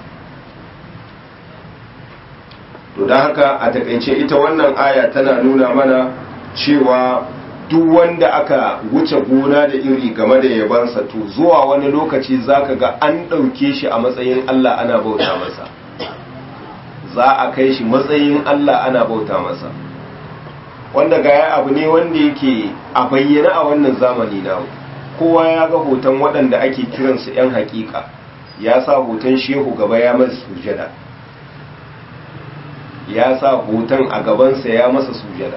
to don haka a takaice ita wannan aya tana nuna mana cewa duk wanda aka wuce gona da iri game da yabansa to zuwa wani lokaci zaka ga an ɗauke shi a matsayin allah ana bauta masa za a kai shi matsayin allah ana bauta masa wanda gaya abu ne wanda yake a bayyana a wannan zamani na kowa ya ga hoton waɗanda ake kiransu 'yan hakika ya sa hoton shehu gaba ya masa sujada ya sa hoton a gabansa ya masa sujada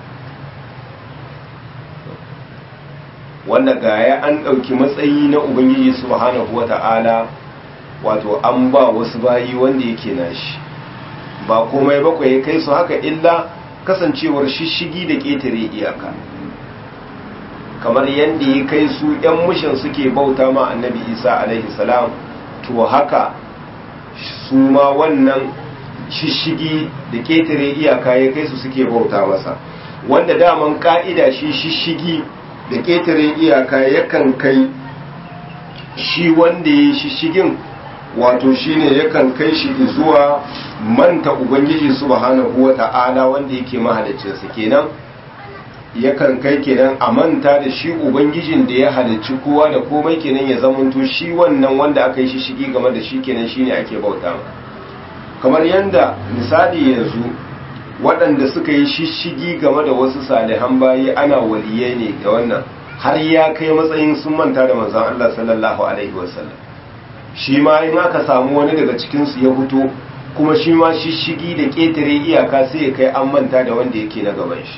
wanda gaya an ɗauki matsayi na ubangiji subhanahu wata'ala wato an ba wasu bayi wanda yake nashi ba komai bakwai ya kai su haka illa kasancewar shishigi da ƙetare iyaka kamar yadda ya kai su ‘yan mushin suke bauta ma annabi isa alaihi salam to haka su ma wannan shishigi da ƙetare iyaka ya kai su suke bauta masa wanda daman ƙa'ida shi shishigi da ƙetare iyaka yakan kai shi wanda ya shishigin wato shine yakan kai shi zuwa manta ubangiji subhanahu wata'ala wanda yake mahaliccinsa kenan yakan kai kenan a manta da shi ubangijin da ya halicci kowa da komai kenan ya zamanto shi wannan wanda aka yi shi shigi game da shi kenan shine ake bauta kamar yanda misali yanzu waɗanda suka yi shishigi game da wasu salihan bayi ana waliyai ne da wannan har ya kai matsayin sun manta da manzon Allah sallallahu alaihi wasallam shi ma in aka samu wani daga cikinsu ya fito kuma shi ma shishigi da ƙetare iyaka sai ya kai an manta da wanda yake na gaban shi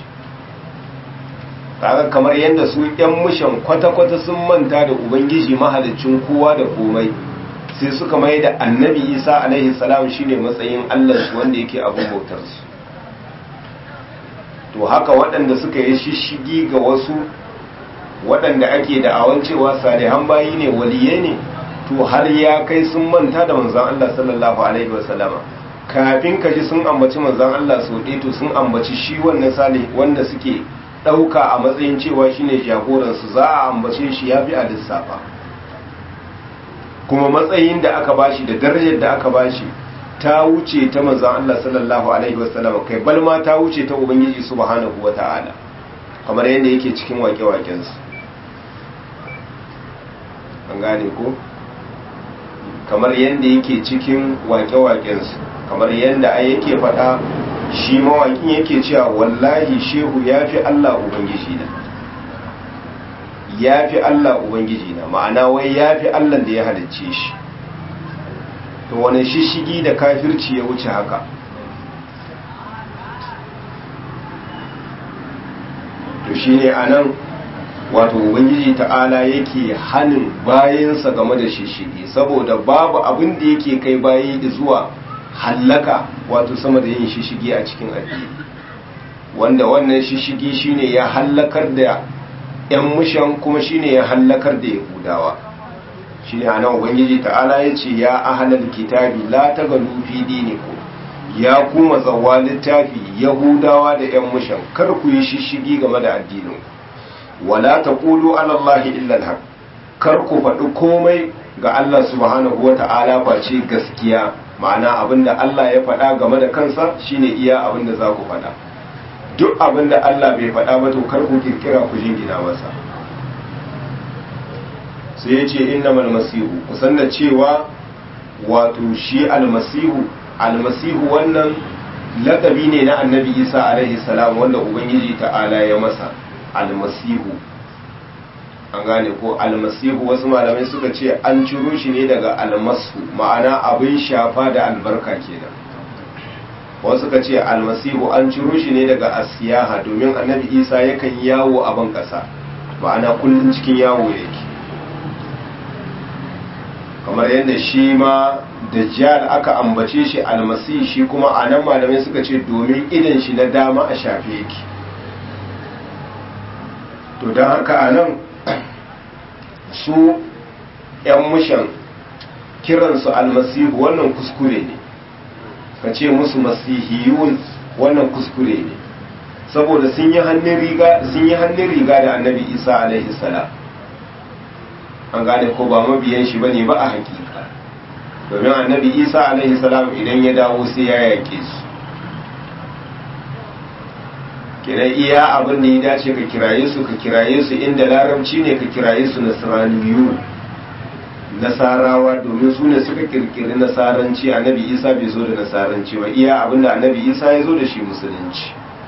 kaga kamar yadda su ‘yan mushan kwata-kwata sun manta da ubangiji mahalicin kowa da komai sai suka mai da annabi isa alaihi salam shine matsayin allah su wanda yake abin bautarsu to haka waɗanda suka yi shishigi ga wasu waɗanda ake da awan cewa salihan bayi ne waliyai ne to har ya kai sun manta da manzan Allah sallallahu alaihi wasallama kafin ka ji sun ambaci manzan Allah sau ɗaya to sun ambaci shi wannan sali wanda suke ɗauka a matsayin cewa shine jagoransu za a ambace shi ya fi a lissafa kuma matsayin da aka bashi da darajar da aka bashi ta wuce ta manzan Allah sallallahu alaihi wasallama kai balma ta wuce ta ubangiji subhanahu wata'ala kamar yadda yake cikin wake-wakensu an gane ko kamar yadda yake cikin wake-wakensu kamar yadda ai yake faɗa shi mawakin yake cewa wallahi shehu ya fi Allah Ubangiji na ya fi Allah Ubangiji na ma'ana wai ya fi Allah da ya halicce shi to wani shishigi da kafirci ya wuce haka to shi ne a nan wato ubangiji ta'ala yake hanin bayansa game da shishigi saboda babu abin da yake kai bayi zuwa hallaka wato sama da yin shishigi a cikin addini wanda wannan shishigi shine ya hallakar da yan mushan kuma shine ya hallakar da yahudawa shine anan ubangiji ta'ala yace ya ahlal kitabi la tagalu fi dinikum ya kuma zawa littafi yahudawa da yan mushan kar ku yi shishigi game da addinin wala taqulu ala allahi illa alhaq kar ku faɗi komai ga Allah subhanahu wata'ala face gaskiya ma'ana abinda Allah ya faɗa game da kansa shine iya abinda za ku faɗa duk abinda Allah bai faɗa ba to kar ku kirkira ku jingina masa sai ya ce innamal masihu kusan da cewa wato shi almasihu almasihu wannan lakabi ne na annabi isa alaihi salam wanda ubangiji ta'ala ya masa almasihu an gane ko almasihu wasu malamai suka ce an ciro shi ne daga almasu ma'ana abin shafa da albarka kenan wasu suka ce almasihu an ciro shi ne daga asiyaha domin annabi isa yakan yawo a ban kasa ma'ana kullum cikin yawo yake kamar yadda shi ma dajjal aka ambace shi almasi shi kuma a nan malamai suka ce domin idan shi na dama a shafe yake to don haka a nan su 'yan mushan kiransu almasihu wannan kuskure ne ka ce musu masihiyun wannan kuskure ne saboda sun yi hannun riga da annabi isa alaihi salam an gane ko ba mabiyan shi bane ba a hakika domin annabi isa alaihi salam idan ya dawo sai ya yake su kira iya abin da ya dace ka kiraye su ka kiraye su inda larabci ne ka kiraye su nasraniyu nasarawa domin su ne suka kirkiri nasaranci annabi isa bai zo da nasaranci ba iya abin da annabi isa ya zo da shi musulunci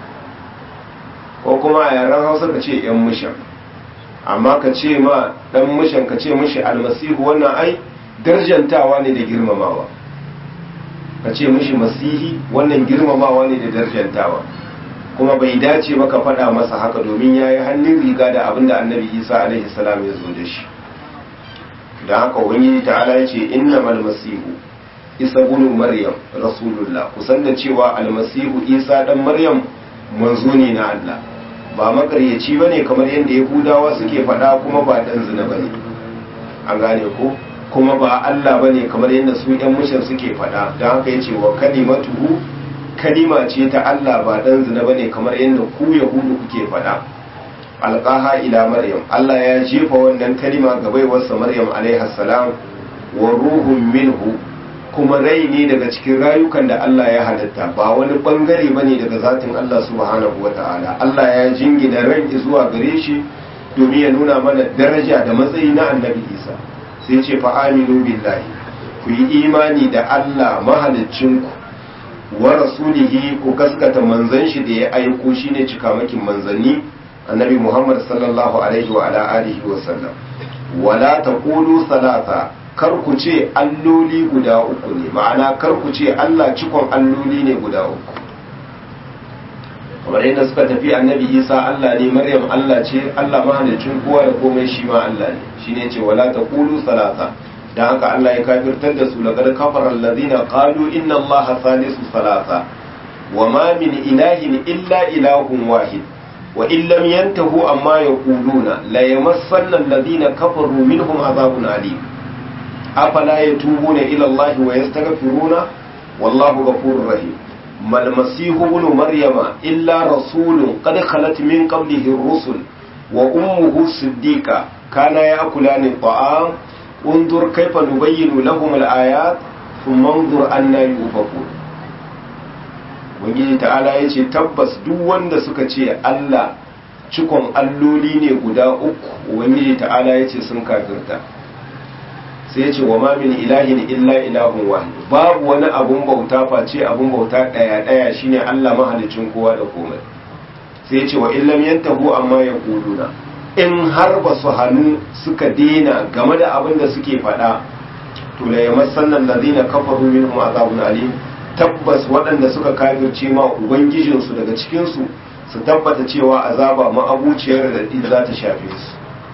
ko kuma a yaren hausa ka ce yan mushan amma ka ce ma dan mushan ka ce mishi almasihu wannan ai darjantawa ne da girmamawa ka ce mishi masihi wannan girmamawa ne da darjantawa kuma bai dace ba ka faɗa masa haka domin ya yi hannun riga da abin da annabi isa alaihi salam ya zo da shi don haka wani ta'ala ya ce inna almasihu isa bunu maryam rasulullah kusan da cewa almasihu isa dan maryam manzo ne na allah ba makaryaci ba ne kamar yadda yahudawa suke faɗa kuma ba ɗan zina ba ne an gane ko kuma ba allah ba ne kamar yadda su ‘yan mushin suke faɗa don haka ya ce wa kalimatuhu kalima ce ta allah ba ɗan zina ba ne kamar yadda ku yahudu kuke faɗa alƙaha ila maryam allah ya jefa wannan kalima ga baiwarsa maryam alaihi salam wa ruhun minhu kuma rai ne daga cikin rayukan da Allah ya halitta ba wani bangare bane daga zatin Allah subhanahu wata'ala Allah ya jingina ran zuwa gare shi domin ya nuna mana daraja da matsayi na annabi Isa sai ce fa aminu billahi ku yi imani da Allah mahaliccinku wa rasulihi ku gaskata manzon shi da ya aiko shine cikamakin manzanni annabi Muhammad sallallahu alaihi wa ala alihi wa sallam wala taqulu salata kar ku ce alloli guda uku ne ma'ana kar ku ce Allah cikon alloli ne guda uku kamar yadda suka tafi annabi isa Allah ne maryam Allah ce Allah mahalicin kowa da komai shi ma Allah ne shi ne ce wala taqulu salasa dan haka Allah ya kafirtar da su laqad kafara allazina qalu inna allaha salisu salasa wa ma min ilahin illa ilahun wahid wa in lam yantahu amma yaquluna la yamassanna allazina kafaru minhum azabun alim afala yatubuna ila Allah wa yastaghfiruna wallahu ghafurur rahim mal masihu ibn maryama illa rasulun qad khalat min qablihi ar-rusul wa ummuhu siddiqa kana ya'kulani at-ta'am unzur kayfa nubayyinu lahum al-ayat thumma unzur anna yufakun Ubangiji ta'ala ya ce tabbas duk wanda suka ce Allah cikon alloli ne guda uku Ubangiji ta'ala ya ce sun kafirta sai ya ce wa ma min ilahin illa ilahun wahid babu wani abun bauta face abun bauta daya daya shine Allah mahalicin kowa da komai sai ya ce wa illam yantahu amma yaquluna in har ba su hannu suka dena game da abin da suke faɗa to la yamassanna allazina kafaru minhum azabun alim tabbas waɗanda suka kafirce ma ubangijinsu daga cikinsu su tabbata cewa azaba ma'abuciyar da za ta shafe su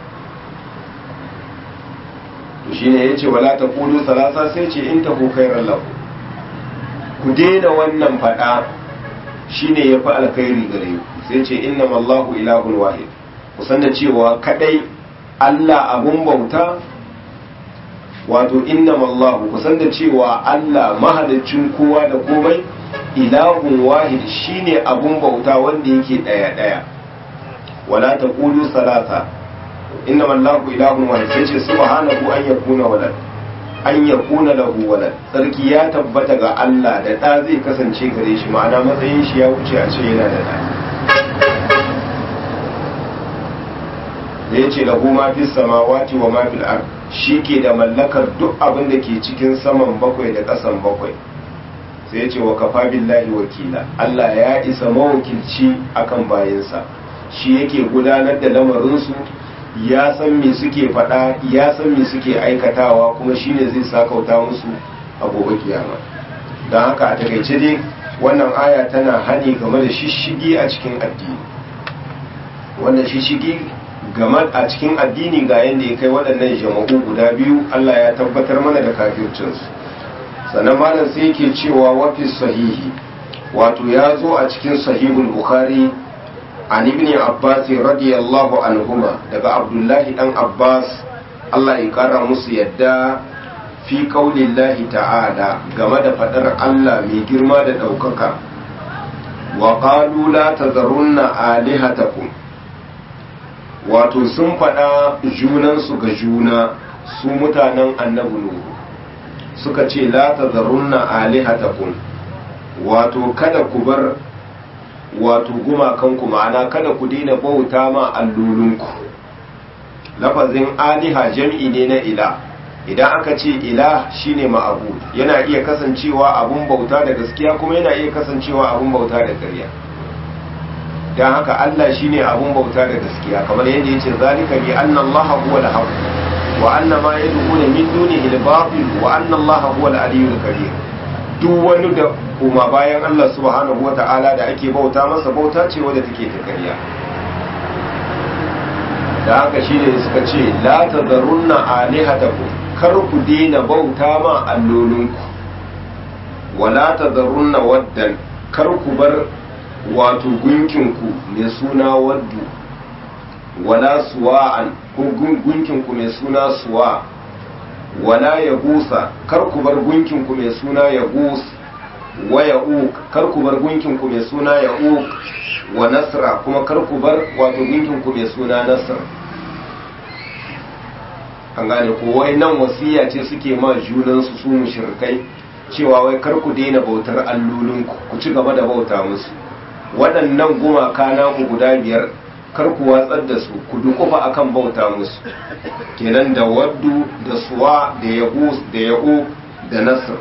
to shine yace wala taqulu salasa sai ce in tahu khairan lahu ku daina wannan fada shine yafi alkhairi gare ku sai ce innamallahu ilahun wahid kusan da cewa kadai Allah abun bauta wato innamallahu kusan da cewa Allah mahalicin kowa da komai ilahun wahid shine abun bauta wanda yake daya daya wala taqulu salasa innamallahu ilahun wahid sai ce subhanahu an yakuna walad an yakuna lahu walad sarki ya tabbata ga Allah da da zai kasance gare shi ma'ana matsayin shi ya wuce a ce yana da da da ya ce lahu ma fi samawati wa ma fil ard shi ke da mallakar duk abin da ke cikin saman bakwai da ƙasan bakwai sai ya ce wa kafa billahi wakila Allah ya isa mawakilci akan bayansa shi yake gudanar da lamarinsu ya san me suke faɗa ya san me suke aikatawa kuma shine zai sakauta musu a gobe kiyama don haka a takaice dai wannan aya tana hani game da shishigi a cikin addini wannan shishigi game a cikin addini ga yadda ya kai waɗannan jama'u guda biyu Allah ya tabbatar mana da kafircinsu sannan malam sai yake cewa wafi sahihi wato ya zo a cikin sahihul bukhari an ibn abbas radiyallahu anhuma daga abdullahi dan abbas Allah ya kara musu yadda fi qaulillahi ta'ala game da fadar Allah mai girma da daukaka wa qalu la tazarunna alihatakum wato sun faɗa junansu ga juna su mutanen annabi nuhu suka ce la tazarunna alihatakum wato kada ku bar wato gumakanku ma'ana kada ku daina bauta ma allolinku lafazin aliha jam'i ne na ila idan aka ce ila shine ma'abu yana iya kasancewa abun bauta da gaskiya kuma yana iya kasancewa abun bauta da ƙarya don haka Allah shine abun bauta da gaskiya kamar yadda yace zalika bi anna Allah huwa al-haq wa anna ma yad'una min dunihi al-batil wa anna Allah huwa al-aliyyul kabir duk wani da kuma bayan Allah subhanahu wata'ala da ake bauta masa bauta ce wadda take ta ƙarya da haka shine suka ce la tazarunna alihatakum kar ku daina bauta ma allolinku wala tazarunna waddan kar ku bar wato gunkinku mai suna waddu wala suwa'an ko gunkinku mai suna suwa wala ya gusa kar ku bar gunkinku mai suna ya gus wa ya uk kar ku bar gunkinku mai suna ya uk wa nasra kuma kar ku bar wato gunkinku mai suna nasr an gane ko wai nan wasiya ce suke ma junansu su mushrikai cewa wai kar ku daina bautar allolinku ku ci gaba da bauta musu waɗannan gumaka naku guda biyar kar ku watsar da su ku dukufa akan bauta musu kenan da waddu da suwa da yagus da ya'u da nasr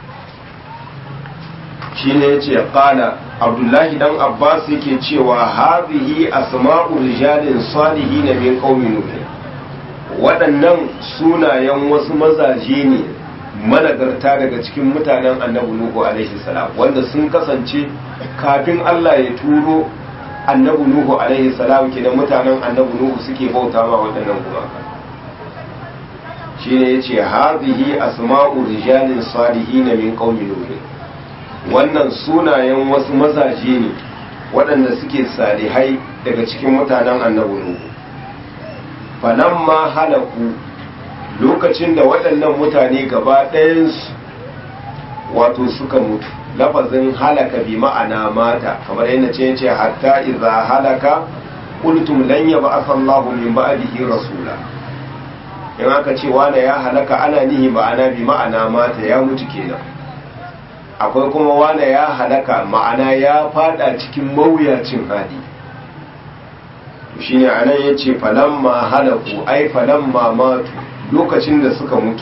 shine yace qala abdullahi dan abbas yake cewa hadhihi asma'u rijalin salihin min qaumi nuh waɗannan sunayen wasu mazaje ne managarta daga cikin mutanen annabi nuhu alaihi salam wanda sun kasance kafin Allah ya turo annabi nuhu alaihi salam kenan mutanen annabi nuhu suke bauta ma waɗannan gumaka shine yace hadhihi asma'u rijalin salihin min qaumi nuh wannan sunayen wasu mazaje ne waɗanda suke salihai daga cikin mutanen annabi nuhu falamma halaku lokacin da waɗannan mutane gaba ɗayansu wato suka mutu lafazin halaka bi ma'ana mata kamar yadda ce ce hatta idza halaka qultum lan yab'ath Allahu min ba'dihi rasula in aka ce wanda ya halaka ana nihi ma'ana bi ma'ana mata ya mutu kenan akwai kuma wanda ya halaka ma'ana ya fada cikin mawuyacin hali shine anan yace falamma halaku ai falamma matu lokacin da suka mutu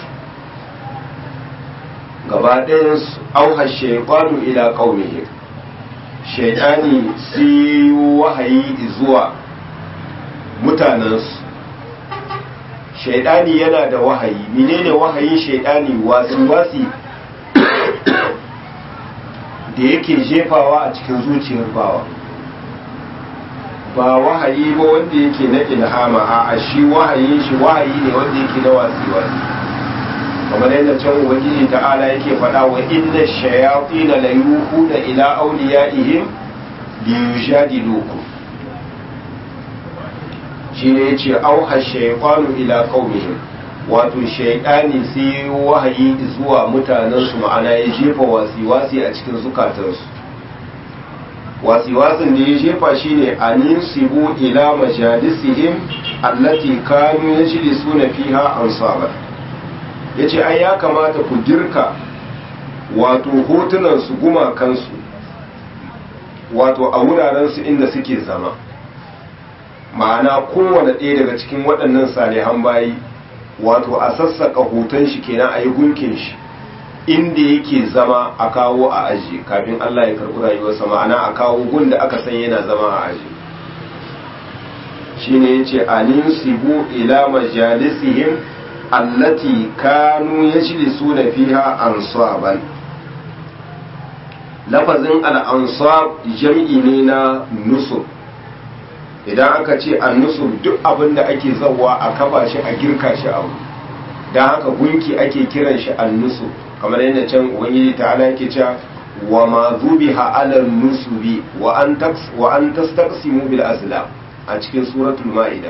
gaba ɗayan su auha shaytanu ila qaumihi shaytani sai wahayi zuwa mutanensu shaytani yana da wahayi menene wahayin shaytani wasu wasi da yake jefawa a cikin zuciyar bawa ba wahayi ba wanda yake na ilhama a shi wahayin shi wahayi ne wanda yake na wasi-wasi kamar yadda can ubangiji ta'ala yake faɗa wa inna shayatin la yuhuna ila awliyaihim li yujadilukum shi ne ya ce auha shaikwanu ila qaumihim wato shaidani sai wahayi zuwa mutanensu ma'ana ya jefa wasi-wasi a cikin zukatansu wasi-wasin da ya jefa shine anin sibu ila majalisihim allati kanu yajlisuna fiha ansaba yace ai ya kamata ku girka wato hotunan su gumakansu wato a wuraren su inda suke zama ma'ana kowane ɗaya daga cikin waɗannan salihan bayi wato a sassaka hoton shi kenan a yi gunkin shi inda yake zama a kawo a aji kafin Allah ya karɓi rayuwarsa ma'ana a kawo gun da aka san yana zama a aji shine yace anin sibu ila majalisihim allati kanu yajlisuna fiha ansaban lafazin al-ansab jam'i ne na nusub idan aka ce annusub duk abin da ake zawa a kafa shi a girka shi abu don haka gunki ake kiran shi annusub kamar yadda can ubangiji ta'ala yake cewa wa ma zubiha ala nusubi wa an taks wa an tastaqsimu bil azlam a cikin suratul ma'ida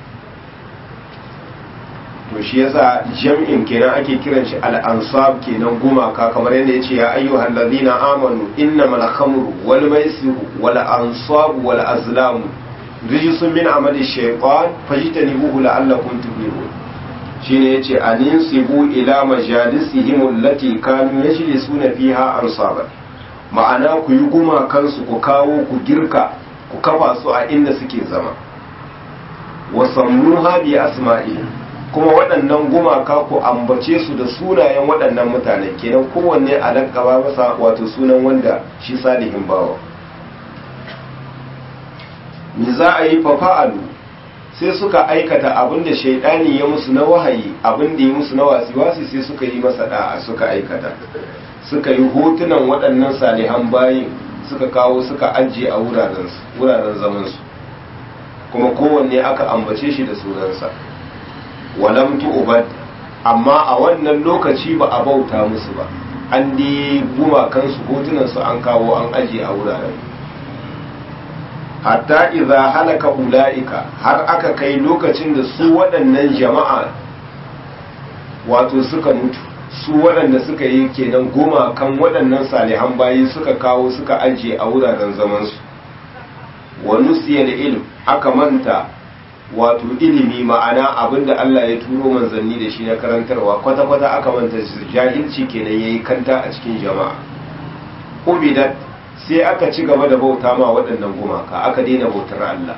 to shi yasa jam'in kenan ake kiran shi al ansab kenan gumaka kamar yadda yace ya ayyuhal ladina amanu innamal khamru wal maisiru wal ansabu wal azlamu rijisun min amali shaytan fajtanibuhu la'allakum tuflihun shine yace aninsibu ila majalisihim allati kanu yajlisuna fiha ansaba ma'ana ku yi guma kansu ku kawo ku girka ku kafa su a inda suke zama wa sammuha bi asma'ihim kuma waɗannan gumaka ku ambace su da sunayen waɗannan mutane kenan kowanne a lakaba masa wato sunan wanda shi salihin bawa me za a yi fafa'alu sai suka aikata abin da shaidani ya musu na wahayi abin da ya musu na wasi-wasi sai suka yi masa da'a suka aikata suka yi hotunan waɗannan salihan bayin suka kawo suka ajiye a wuraren zamansu kuma kowanne aka ambace shi da sunansa walam tu'bad amma a wannan lokaci ba a bauta musu ba an dai gumakansu hotunansu an kawo an ajiye a wuraren hatta idza halaka ulaika har aka kai lokacin da su waɗannan jama'a wato suka mutu su waɗanda suka yi kenan goma kan waɗannan salihan bayi suka kawo suka ajiye a wuraren zamansu wa nusiya da ilm aka manta wato ilimi ma'ana abinda Allah ya turo manzanni da shi na karantarwa kwata-kwata aka manta jahilci kenan yayi kanta a cikin jama'a ubidat sai aka ci gaba da bauta ma waɗannan gumaka aka daina bautar Allah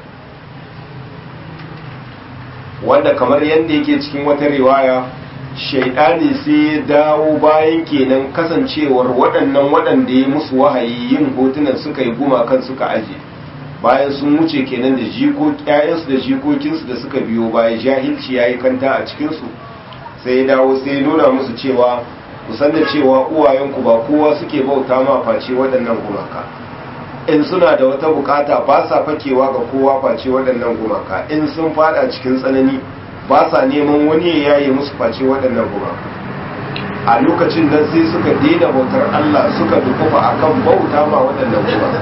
wanda kamar yadda yake cikin wata riwaya shaidani sai ya dawo bayan kenan kasancewar waɗannan waɗanda ya musu wahayi yin hotunan suka yi gumakan suka aje bayan sun wuce kenan da ƴaƴansu da jikokinsu da suka biyo baya jahilci ya yi kanta a cikinsu sai ya dawo sai ya nuna musu cewa kusan da cewa uwayenku ba kowa suke bauta ma face waɗannan gumaka in suna da wata bukata ba sa fakewa ga kowa face waɗannan gumaka in sun fada cikin tsanani ba sa neman wani ya yaye musu face waɗannan gumaka a lokacin nan sai suka daina bautar Allah suka dukufa akan bauta ma waɗannan gumaka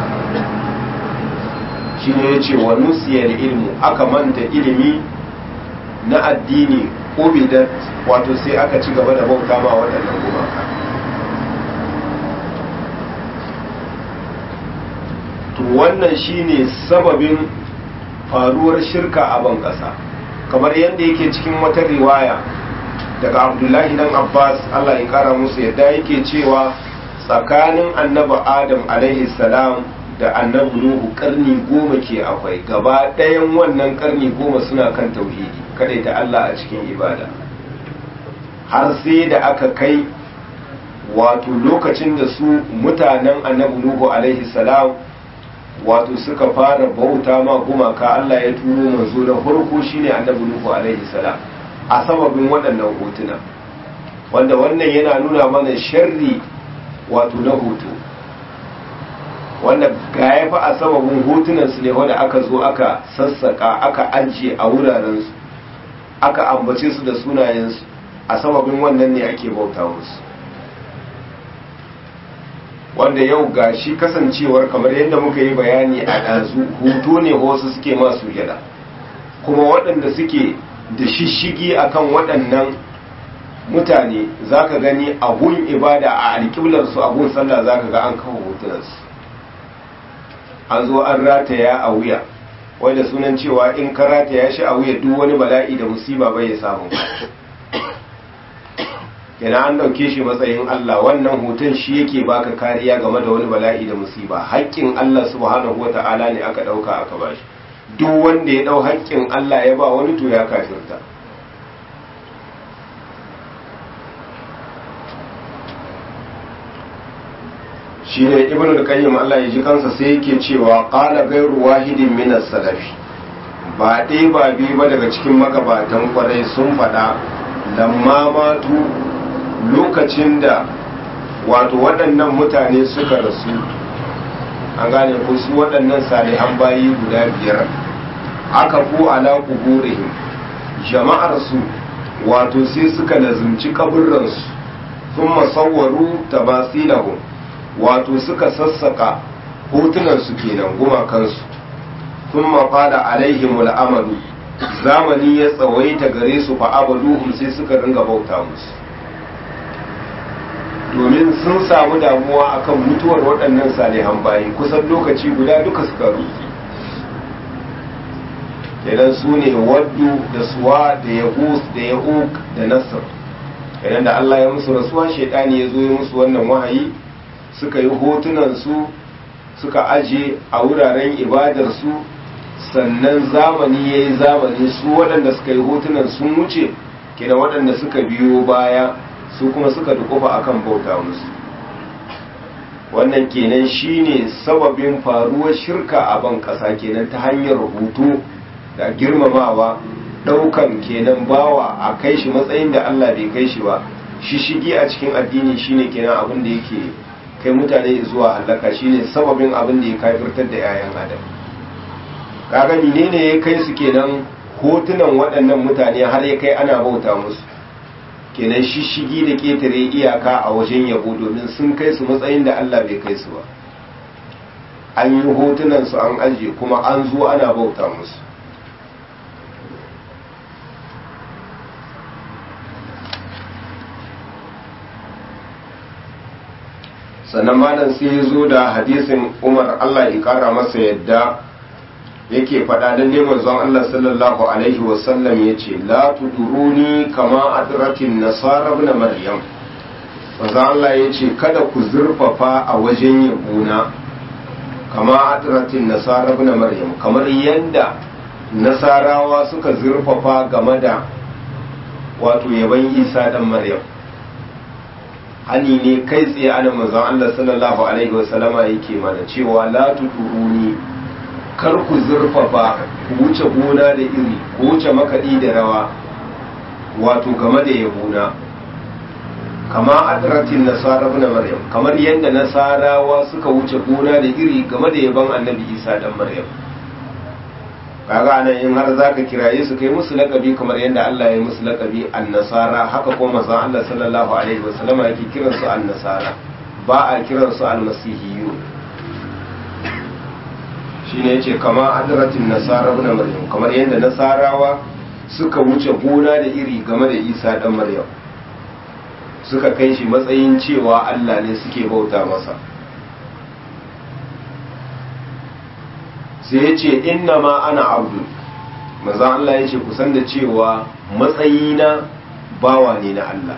shi ne ya ce wa nusiyar ilmu aka manta ilimi na addini ubidat wato sai aka ci gaba da bauta ma waɗannan gumaka to wannan shine sababin faruwar shirka a ban ƙasa kamar yadda yake cikin wata riwaya daga abdullahi dan abbas allah ya kara musu yadda yake cewa tsakanin annabi adam alaihi salam da annabi nuhu karni goma ke akwai gaba ɗayan wannan karni goma suna kan tauhidi kada ta allah a cikin ibada har sai da aka kai wato lokacin da su mutanen annabi nuhu alaihi salam wato suka fara bauta ma gumaka Allah ya turo manzo da farko shine annabi nuhu alaihi salam a sababin waɗannan hotuna wanda wannan yana nuna mana sharri wato na hoto wanda ga ya fa a sababin hotunan su ne wanda aka zo aka sassaka aka ajiye a wuraren su aka ambace su da sunayensu a sababin wannan ne ake bauta musu wanda yau ga shi kasancewar kamar yadda muka yi bayani a ɗazu hoto ne wasu suke masu jada kuma waɗanda suke da shishigi akan waɗannan mutane za ka gani a gun ibada a alƙiblarsu a gun sallah za ka ga an kawo hotunansu an zo an rataya a wuya wanda sunan cewa in ka rataya shi a wuya duk wani bala'i da musiba bai ya samu yana an ɗauke shi matsayin Allah wannan hoton shi yake baka kariya game da wani bala'i da musiba haƙƙin Allah subhanahu wata'ala ne aka ɗauka aka bashi duk wanda ya ɗau haƙƙin Allah ya ba wani to ya kafirta shi ne ibn al-qayyim Allah ya ji kansa sai yake cewa qala ghayru wahidin min as-salafi ba dai ba bi ba daga cikin magabatan kwarai sun faɗa lamma matu lokacin da wato waɗannan mutane suka rasu an gane ko su waɗannan salihan bayi guda biyar aka fu ala kuburihim jama'ar su wato sai suka lazumci kaburransu sun masawwaru tabasilahum wato suka sassaka hotunansu kenan gumakansu sun mafada alaihimul amadu zamani ya tsawaita gare su fa abaduhum sai suka ringa bauta musu domin sun samu damuwa akan mutuwar waɗannan salihan bayi kusan lokaci guda duka suka rufe kenan su ne waddu da suwa da yahus da yahuk da nasir kenan da Allah ya musu rasuwa shaidani ya zo ya musu wannan wahayi suka yi hotunansu suka aje a wuraren ibadarsu sannan zamani ya yi zamani su waɗanda suka yi hotunan sun wuce kenan waɗanda suka biyo baya su kuma suka dukufa akan bauta musu wannan kenan shine sababin faruwar shirka a ban ƙasa kenan ta hanyar hutu da girmamawa ɗaukan kenan bawa a kai shi matsayin da Allah bai kai shi ba shishigi a cikin addini shine kenan abin da yake kai mutane zuwa halaka shine sababin abin da ya kafirtar da 'ya'yan adam kaga menene ya kai su kenan hotunan waɗannan mutane har ya kai ana bauta musu kenan shishigi da ƙetare iyaka a wajen yabo domin sun kai su matsayin da Allah bai kai su ba an yi hotunan su an ajiye kuma an zo ana bauta musu sannan malam sai ya zo da hadisin umar allah ya kara masa yadda yake faɗa da neman zon allah sallallahu alaihi wasallam ya ce la tuduruni kama adratin nasara na maryam manzon allah ya ce kada ku zurfafa a wajen yabona kama adratin nasara na maryam kamar yadda nasarawa suka zurfafa game da wato yaban isa dan maryam hani ne kai tsaye ana manzon Allah sallallahu alaihi wasallama yake mana cewa la tuduruni kar ku zurfafa ku wuce gona da iri ku wuce makaɗi da rawa wato game da yabona kama adratin nasara ibn maryam kamar yadda nasarawa suka wuce gona da iri game da yaban annabi isa dan maryam kaga nan in har zaka kiraye su kai musu lakabi kamar yadda Allah ya yi musu lakabi annasara haka kuma manzon Allah sallallahu alaihi wasallam yake kiran su annasara ba a kiran su almasihiyyu shine yace kama adratin nasara ibn maryam kamar yadda nasarawa suka wuce gona da iri game da Isa dan maryam suka kai shi matsayin cewa Allah ne suke bauta masa sai ya ce inna ma ana abdu maza Allah ya ce kusan da cewa matsayina bawa ne na Allah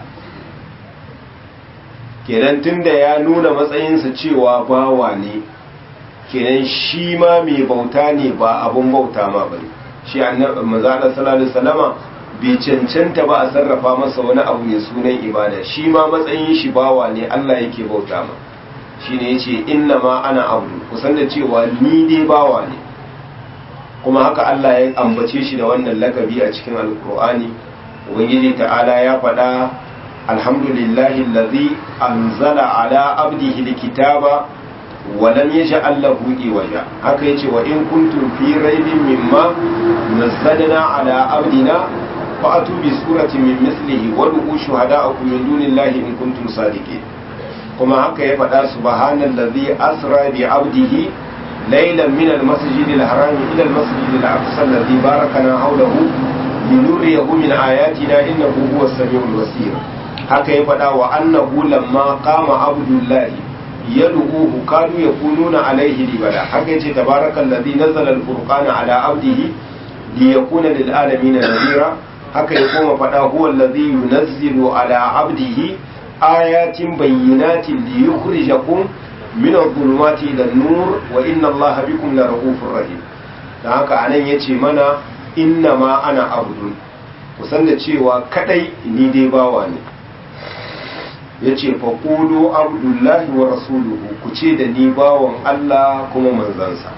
kenan tunda ya nuna matsayinsa cewa bawa ne kenan shi ma mai bauta ne ba abun bauta ma bane shi annabi maza Allah sallallahu alaihi wasallama bai cancanta ba a sarrafa masa wani abu mai sunan ibada shi ma matsayin shi bawa ne Allah yake bauta ma shine yace inna ma ana abdu kusan da cewa ni dai bawa ne kuma haka Allah ya ambace shi da wannan lakabi a cikin alkur'ani ubangiji ta'ala ya faɗa alhamdulillahi allazi anzala ala abdihi alkitaba wa lam yaj'al lahu iwaja haka yace wa in kuntum fi raibin mimma nazzalna ala abdina fa'atu bi suratin min mislihi wa du'u shuhada'akum min dunillahi in kuntum sadiqin kuma haka ya faɗa subhanallazi asra bi abdihi laylan min al-masjid al-haram ila al-masjid al-aqsa alladhi barakana hawlahu linuriyahu min ayatina innahu huwa as-sami'ul basir haka ya faɗa wa annahu lamma qama abdullahi yad'uhu kanu yakununa alayhi libada haka yace tabarakal ladhi nazzala al-furqana ala abdihi liyakuna lil alamin nadhira haka ya koma faɗa huwa alladhi yunazzilu ala abdihi ayatin bayyinatin liyukhrijakum min adh-dhulumati ila an-nur wa inna allaha bikum lara'ufur rahim dan haka anan yace mana inna ma ana abdun kusan da cewa kadai ni dai bawa ne yace fa qulu abdullahi wa rasuluhu ku ce da ni bawan Allah kuma manzansa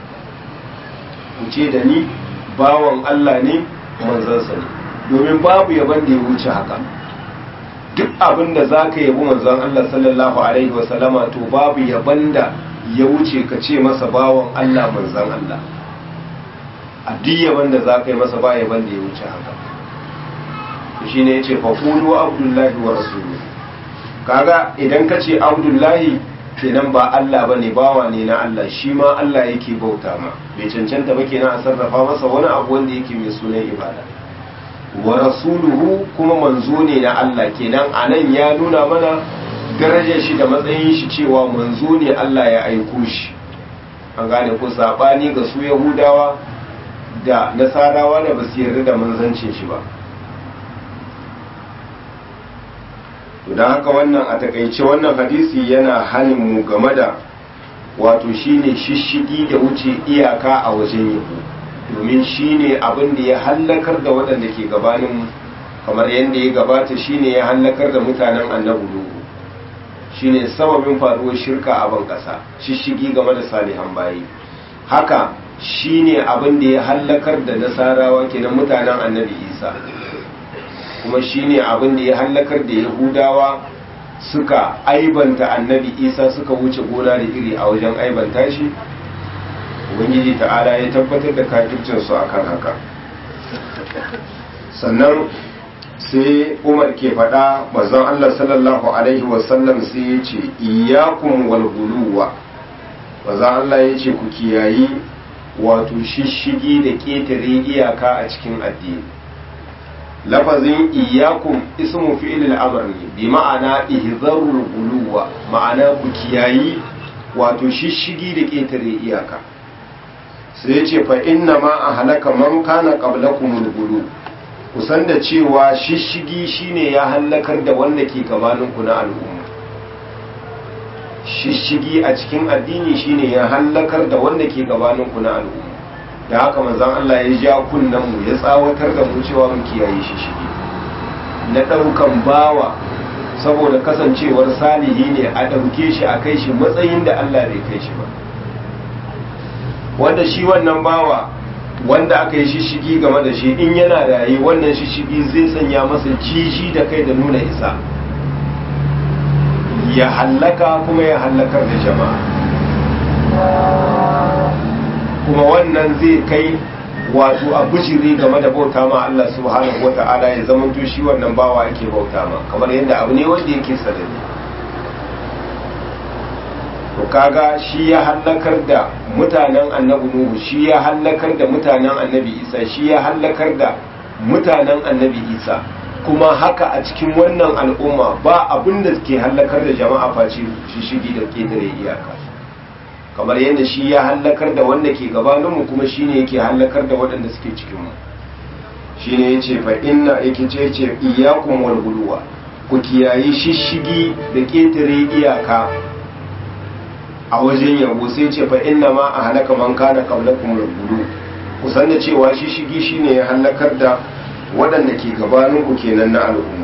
ku ce da ni bawan Allah ne manzansa ne domin babu yaban da ya wuce haka duk abin da za ka yabi manzon Allah sallallahu alaihi wasallama to babu yaban da ya wuce ka ce masa bawan Allah manzon Allah a duk yaban da za ka yi masa ba yaban da ya wuce haka shi ne ya ce faƙulu abdullahi wa rasulu kaga idan ka ce abdullahi kenan ba Allah ba ne bawa ne na Allah shi ma Allah yake bauta ma bai cancanta ba kenan a sarrafa masa wani abu wanda yake mai sunan ibada wa rasuluhu kuma manzo ne na Allah kenan anan ya nuna mana darajar shi da matsayin shi cewa manzo ne Allah ya aiko shi an gane ko sabani ga su yahudawa da nasarawa da basu yarda da manzancin shi ba to don haka wannan a takaice wannan hadisi yana hanin mu game da wato shine shishigi da wuce iyaka a wajen yabo domin shine abin da ya hallakar da waɗanda ke gabanin kamar yadda ya gabata shine ya hallakar da mutanen annabi nuhu shine sababin faruwar shirka a ban ƙasa shishigi game da salihan bayi haka shine abin da ya hallakar da nasarawa kenan mutanen annabi isa kuma shine abin da ya hallakar da yahudawa suka aibanta annabi isa suka wuce gona da iri a wajen aibanta shi ubangiji ta'ala ya tabbatar da kafircinsu a kan haka sannan sai umar ke faɗa mazan allah sallallahu alaihi wasallam sai ya ce iyakun walguluwa mazan allah ya ce ku kiyayi wato shishigi da ƙetare iyaka a cikin addini lafazin iyakun ismu fi'il al-amr ne bi ma'ana ihzarul guluwa ma'ana ku kiyayi wato shishigi da ƙetare iyaka sai ya ce fa inna ma a halaka man kana qablakum gulu kusan da cewa shishigi shine ya halakar da wanda ke gabanin ku na al'umma shishigi a cikin addini shine ya halakar da wanda ke gabanin ku na al'umma da haka manzon Allah ya ja kunnan mu ya tsawatar da mu cewa mu kiyaye shishigi na daukan bawa saboda kasancewar salihi ne a dauke shi a kai shi matsayin da Allah bai kai shi ba wanda shi wannan bawa wanda aka yi shishigi game da shi in yana raye wannan shishigi zai sanya masa jiji da kai da nuna isa ya hallaka kuma ya hallakar da jama'a kuma wannan zai kai wato a bujiri game da bauta ma Allah subhanahu wata'ala ya zama to shi wannan bawa yake bauta ma kamar yadda abu ne wanda yake sadari to kaga shi ya hallakar da mutanen annabi nuhu shi ya hallakar da mutanen annabi isa shi ya hallakar da mutanen annabi isa kuma haka a cikin wannan al'umma ba abin da ke hallakar da jama'a face shi shigi da ƙetare iyaka kamar yadda shi ya hallakar da wanda ke gabaninmu kuma shi ne yake hallakar da waɗanda suke cikinmu shi ne ya ce fa inna yake ce ce iyakun wal guluwa ku kiyayi shishigi da ƙetare iyaka a wajen yabo sai ce fa inna ma a halaka man kana qablakum al-gulu kusan da cewa shi shigi shine ya halakar da waɗanda ke gabanin ku kenan na al'umma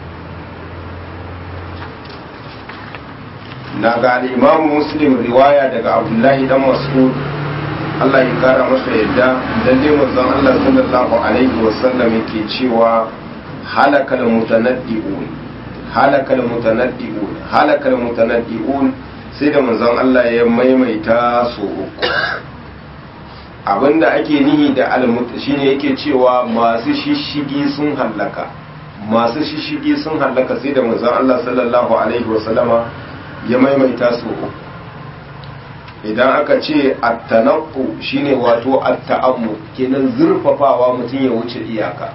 na ga al-imam muslim riwaya daga abdullahi dan mas'ud Allah ya kara masa yadda lalle manzon Allah sallallahu alaihi wasallam yake cewa halakal mutanaddiun halakal mutanaddiun halakal mutanaddiun sai da manzon Allah ya maimaita su uku abinda ake nihi da almut shine yake cewa masu shishigi sun hallaka masu shishigi sun hallaka sai da manzon Allah sallallahu alaihi wasallama ya maimaita su uku idan aka ce attanaqu shine wato atta'ammu kenan zurfafawa mutum ya wuce iyaka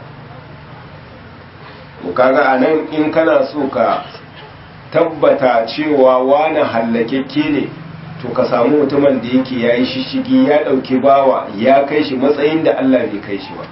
to kaga anan in kana so ka tabbata cewa wani hallakekke ne to ka samu mutumin da yake yayi shishigi ya dauki bawa ya kai shi matsayin da Allah bai kai shi ba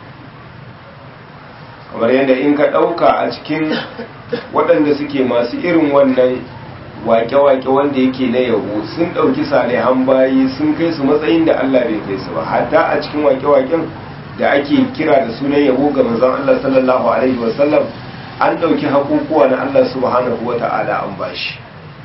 kamar yadda in ka dauka a cikin waɗanda suke masu irin wannan wake-wake wanda yake na yabo sun ɗauki salihan bayi sun kai su matsayin da Allah bai kai su ba hatta a cikin wake-waken da ake kira da sunan yabo ga manzon Allah sallallahu alaihi wasallam an ɗauki hakukuwa na Allah subhanahu wa ta'ala an bashi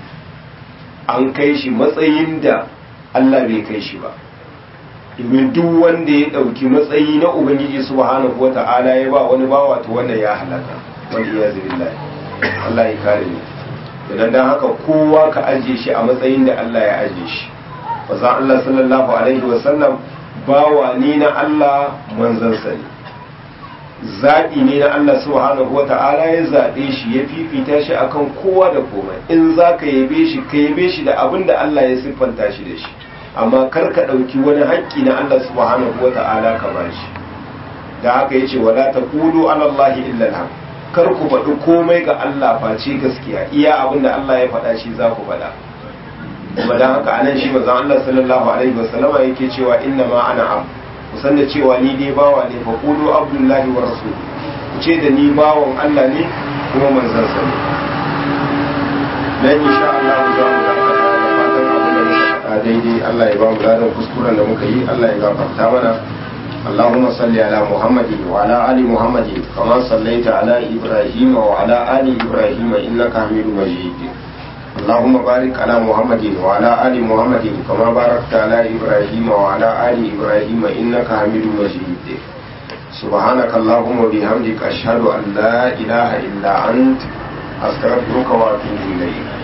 an kai shi matsayin da Allah bai kai shi ba domin duk wanda ya ɗauki matsayi na Ubangiji subhanahu wa ta'ala ya ba wani bawa to wanda ya halaka wanda ya zai Allah ya kare ni idan dan haka kowa ka ajiye shi a matsayin da Allah ya ajiye shi wazan Allah sallallahu alaihi wasallam bawa ni na Allah manzansa ne zaɓi ne na Allah subhanahu wata'ala ya zaɓe shi ya fifita shi akan kowa da komai in za ka yabe shi ka yabe shi da abin da Allah ya siffanta shi da shi amma kar ka ɗauki wani haƙƙi na Allah subhanahu wata'ala ka ba shi da haka ya ce wala ta ƙulu alallahi illa kar ku faɗi komai ga Allah face gaskiya iya abin da Allah ya faɗa shi za ku faɗa kuma dan haka anan shi manzon Allah sallallahu alaihi wasallama yake cewa inna ma ana am ku san da cewa ni dai bawa ne fa qulu abdullahi wa rasul ku ce da ni bawan Allah ne kuma manzon sa ne dan insha Allah za mu dakata da fatan abin da muka faɗa daidai Allah ya ba mu ladan kuskuren da muka yi Allah ya gafarta mana اللهم صل على محمد وعلى آل محمد كما صليت على إبراهيم وعلى آل إبراهيم إنك حميد مجيد اللهم بارك على محمد وعلى آل محمد كما باركت على إبراهيم وعلى آل إبراهيم إنك حميد مجيد سبحانك اللهم وبحمدك أشهد أن لا إله إلا أنت أستغفرك وأتوب إليك